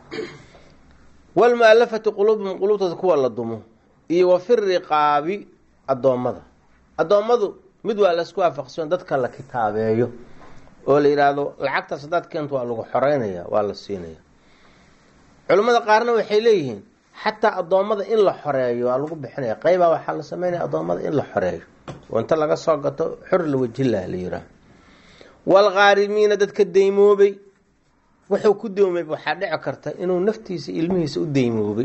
walmualafati quluubhum quluubtooda kuwa la dumo iyo wa fi riqaabi addoommada addoommadu mid waa laisku waafaqsan dadka la kitaabeeyo oo la yidhaahdo lacagtaas haddaad keento waa lagu xoreynaya waa la siinaya culimmada qaarna waxay leeyihiin xataa addoommada in la xoreeyo waa lagu bixinaya qeybaa waxaa la sameynaya addoommada in la xoreeyo oo inta laga soo gato xor la wajilah la yihaah waalkhaarimiina dadka deymoobay wuxuu ku deymay waxaa dhici karta inuu naftiisa ilmihiisa u deymoobay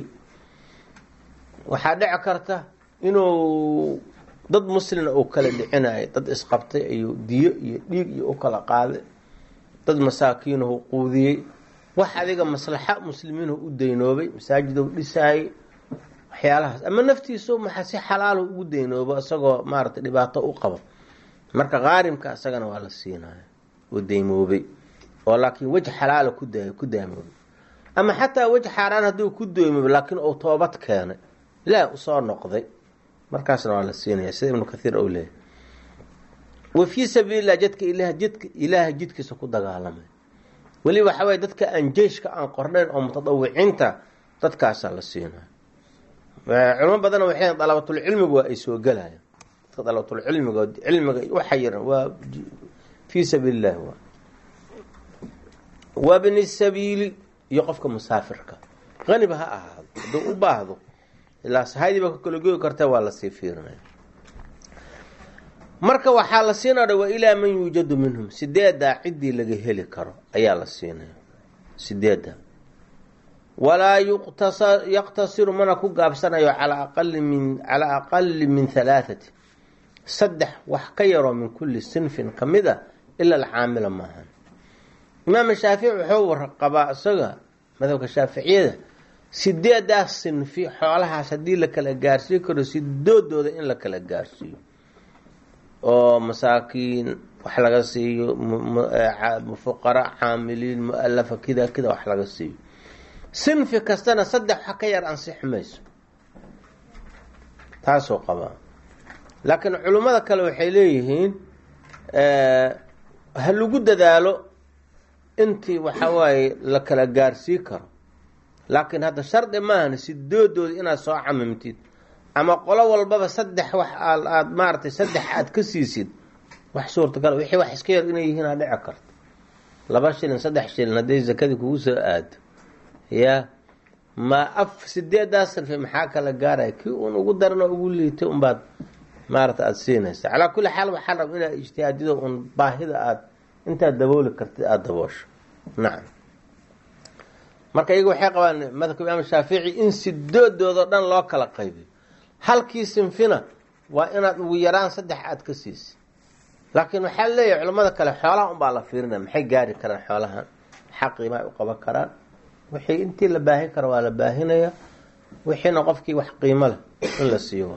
waxaa dhici karta inuu dad muslina uu kala dhicinayo dad isqabtay ayuu diyo iyo dhiig iyo u kala qaaday dad masaakiinuhu quudiyey wax adiga maslaxa muslimiinhu u deynoobay masaajidou dhisaayey waxyaalahaas ama naftiisu maxa si xalaalu ugu deynoobo isagoo maaragtay dhibaato u qabo marka qaarimka isagana waa la siinaya oo deymoobay oo laakiin wej xalaala ku da ku daamoobay ama xataa wej xaaraan hadduu ku deymoobay laakiin uu toobad keenay ilaah usoo noqday markaasna waa la siinaya sida ibnu kathiir ou leeyahy wa fii sabiililah jadka ilaah jidka ilaaha jidkiisa ku dagaalamay weli waxa weye dadka aan jeyshka aan qornayn oo mutadawiciinta dadkaasaa la siinaya culimo badana waxay dalabatulcilmigu waa ay soo gelayaan dadka dalabatulcilmiga cilmiga u xayiran waa fii sabiili illahi waa wabni sabiili iyo qofka musaafirka qaniba ha ahaado hadduu u baahdo ilaa sahaydiiba ka kala goyi karta waa lasii fiirinaya marka waxaa la siinaya wa ilaa man yuujadu minhum sideedaa ciddii laga heli karo ayaa la siinaya sideedda walaa yaqtasiru mana ku gaabsanayo calaa aqali min calaa aqali min halaathati saddex wax ka yaroo min kulli sinfin ka mid a ila alcaamila maahan imaam shaafici wuxuu qabaa isaga madhabka shaaficiyada sideedaas sinfi xoolahaas haddii la kala gaarsiin karo sidoodooda in la kala gaarsiiyo oo masaakiin wax laga siiyo fuqara caamiliin mualafa kida kida wax laga siiyo sinfi kastana saddex wax ka yar ansixi mayso taasoo qabaa laakiin culimmada kale waxay leeyihiin ha lagu dadaalo intii waxa waaye la kala gaarsii karo laakiin hadda shardi maahan sidoodooda inaad soo camimtid ama qolo walbaba saddex wax aad maaratay saddex aad ka siisid wax suurtagal wixii wax iska yar inay yihiin aa dhici karto laba shilin saddex shilin hadday zakadii kugu soo aado ya ma af sideedaas sanfi maxaa kala gaaraya kii uun ugu darano ugu liitay unbaad maarata aada siinaysa calaa kulli xaal waxaa raba inaad ijtihaadido un baahida aad intaad dabooli kartid aada daboosho nacam marka iyaga waxay qabaan madhabka imaam shaafici in sidoodoodo dhan loo kala qaybiyo halkii sinfina waa inaad ugu yaraan saddex aad ka siisa laakiin waxaa leeyahay culamada kale xoolaha unbaa la fiirinaya maxay gaari karaan xoolahan maxaa qiimaha u qaban karaan wixii intii la baahin kara waa la baahinaya wixiina qofkii wax qiimo leh in la siiyo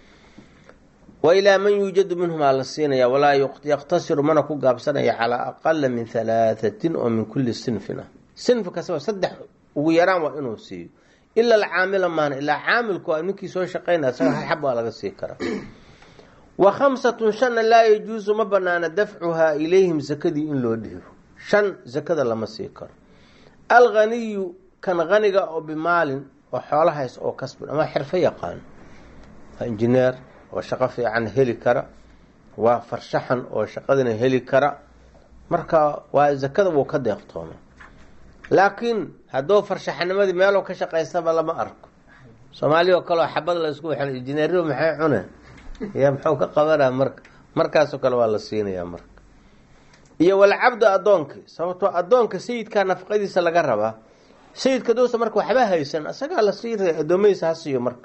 wa ilaa man yuujadu minhumaa la siinaya walaa yaqtasiru mana ku gaabsanaya calaa aqala min halaathatin oo min kulli sinfin ah sinfi kastaba saddex ugu yaraan waa inuu siiyo ila alcaamila maana ilaa caamilku a ninkii soo shaqaynaya isaga hal xab waa laga sii karaa wa khamsatun shanna laa yajuusu ma banaana dafcuhaa ilayhim sakadii in loo dhiibo shan sakada lama sii karo alghaniyu kan haniga oo bimaalin oo xoolahays oo kasbin ama xirfo yaqaano waa injineer oo shaqo fiican heli kara waa farshaxan oo shaqadina heli kara marka waa zakada wuu ka deeqtooma laakiin hadduu farshaxanimadii meeloo ka shaqaystaba lama arko soomaaliya oo kale oo xabad la isku waxan injineeriyo maxay cuneen ya muxuu ka qabanaa marka markaasoo kale waa la siinayaa marka iyo walcabdu addoonkii sababtoo addoonka sayidkaa nafaqadiisa laga rabaa sayidka dowsa marka waxba haysan isagaa la siiraya addoommadiisa ha siiyo marka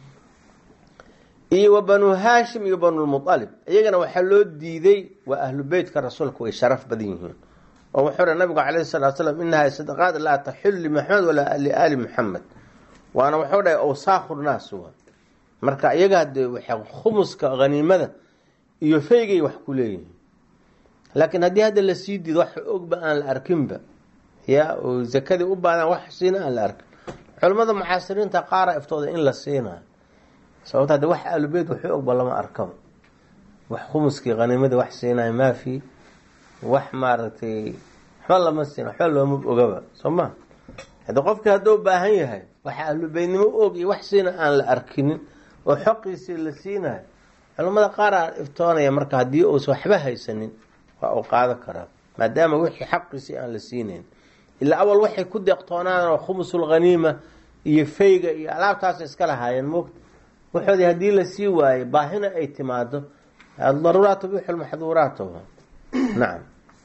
iyo wa banuu haashim iyo banulmualib iyagana waxaa loo diiday waa ahlu beytka rasuulka way sharaf badan yihiin oo wuxuu ri nabigu calayhi salatu slam inahaa sadaqaad laa taxilu limaxamed walaa liaali muxamed waana wuxuu dhahay awsaakhu naas wa marka iyaga hadee waxay khumuska haniimada iyo feygay wax ku leeyihiin laakiin haddii hadda la sii diido wax ogba aan la arkinba ya oo zakadii u baadaan wax siina aan la arkin culimmada mucaasiriinta qaara iftooda in la siinayo sababta hadde wax aalubeyt waxu ogba lama arkaba wax khumuskii haniimadii wax siinayo maafi wax maaragtay waxba lama siina waxba looma ogaba soo ma haddi qofkii hadduu baahan yahay wax ahlubeydnimo og iyo wax siina aan la arkinin oo xoqiisii la siinayo culimmada qaaraa iftoonaya marka haddii uusa waxba haysanin waa uu qaado karaa maadaama wixii xaqiisii aan la siinayn ilaa awal waxay ku deeqtoonaan oo khumusul haniima iyo fayga iyo alaabtaas iska lahaayeen moogta waxoodii haddii la sii waayo baahina ay timaado daruuraat tubixu lmaxduuraat nacam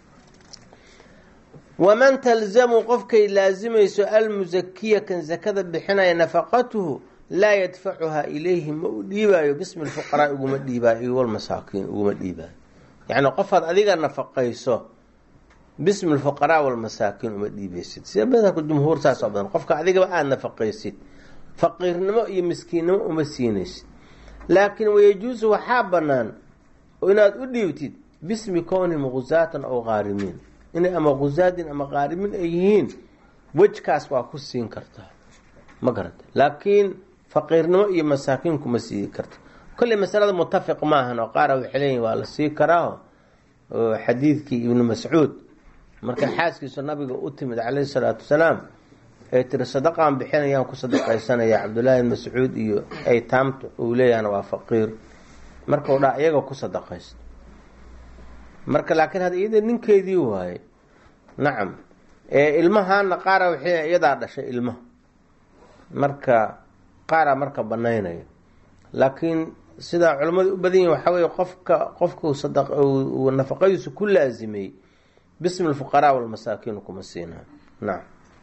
waman talzamu qofkay laasimayso almusakiya kan zakada bixinaya nafaqatuhu laa yadfacuhaa ilayhi ma u dhiibaayo bismi lfuqaraa uguma dhiibaayo walmasaakiin uguma dhiibaayo yacni qofaad adiga nafaqayso bismi lfuqaraa walmasaakiin uma dhiibeysid sida madhabka jumhuur saas oo badan qofka adigaba aada nafaqaysid faqiirnimo iyo miskiinnimo uma siinaysid laakiin wayajuusu waxaa bannaan inaad u dhiibtid bismi kownihim gusaatan aw qaarimiin inay ama gusaadin ama qaarimin ay yihiin wejkaas waa ku siin kartaa ma garata laakiin faqiirnimo iyo masaakiin kuma sii karta kolley masalada mutafiq maahan oo qaara waxay leeyihin waa la sii karaa oo xadiidkii ibnu mascuud marka xaaskiisu nabiga u timid calayhi salaatu wasalaam ay tiri sadaqaan bixinayaan ku sadaqaysanaya cabdullaahi ibn mascuud iyo aytaamta uu leeyahana waa faqiir marka u dhaa iyaga ku sadaqaysto marka laakiin hadda iyada ninkeedii waaye nacam ilmahaana qaara waxay iyadaa dhashay ilmaha marka qaaraa marka banaynaya laakiin sidaa culimmadu u badan yihin waxaa weye qofka qofku sadaq uu nafaqadiisu ku laasimay bismi lfuqaraa walmasaakiin kuma siinayo nacam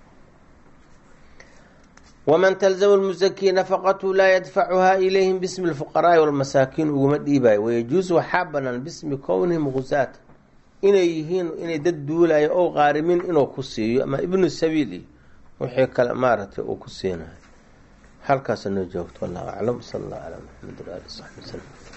waman talzamu lmusakii nafaqatu laa yadfacuhaa ilayhim bismi lfuqaraai walmasaakiin uguma dhiibayo wayajuusu waxaa banaan bismi kownihim gusaata inay yihiin inay dad duulayo ow qaarimin inuu ku siiyo ama ibnu sabiili wixii kale maaragtay uu ku siinayo halkaasa noo joogto wallahu aclam sala allah calaa maxamed waali saxbi waslm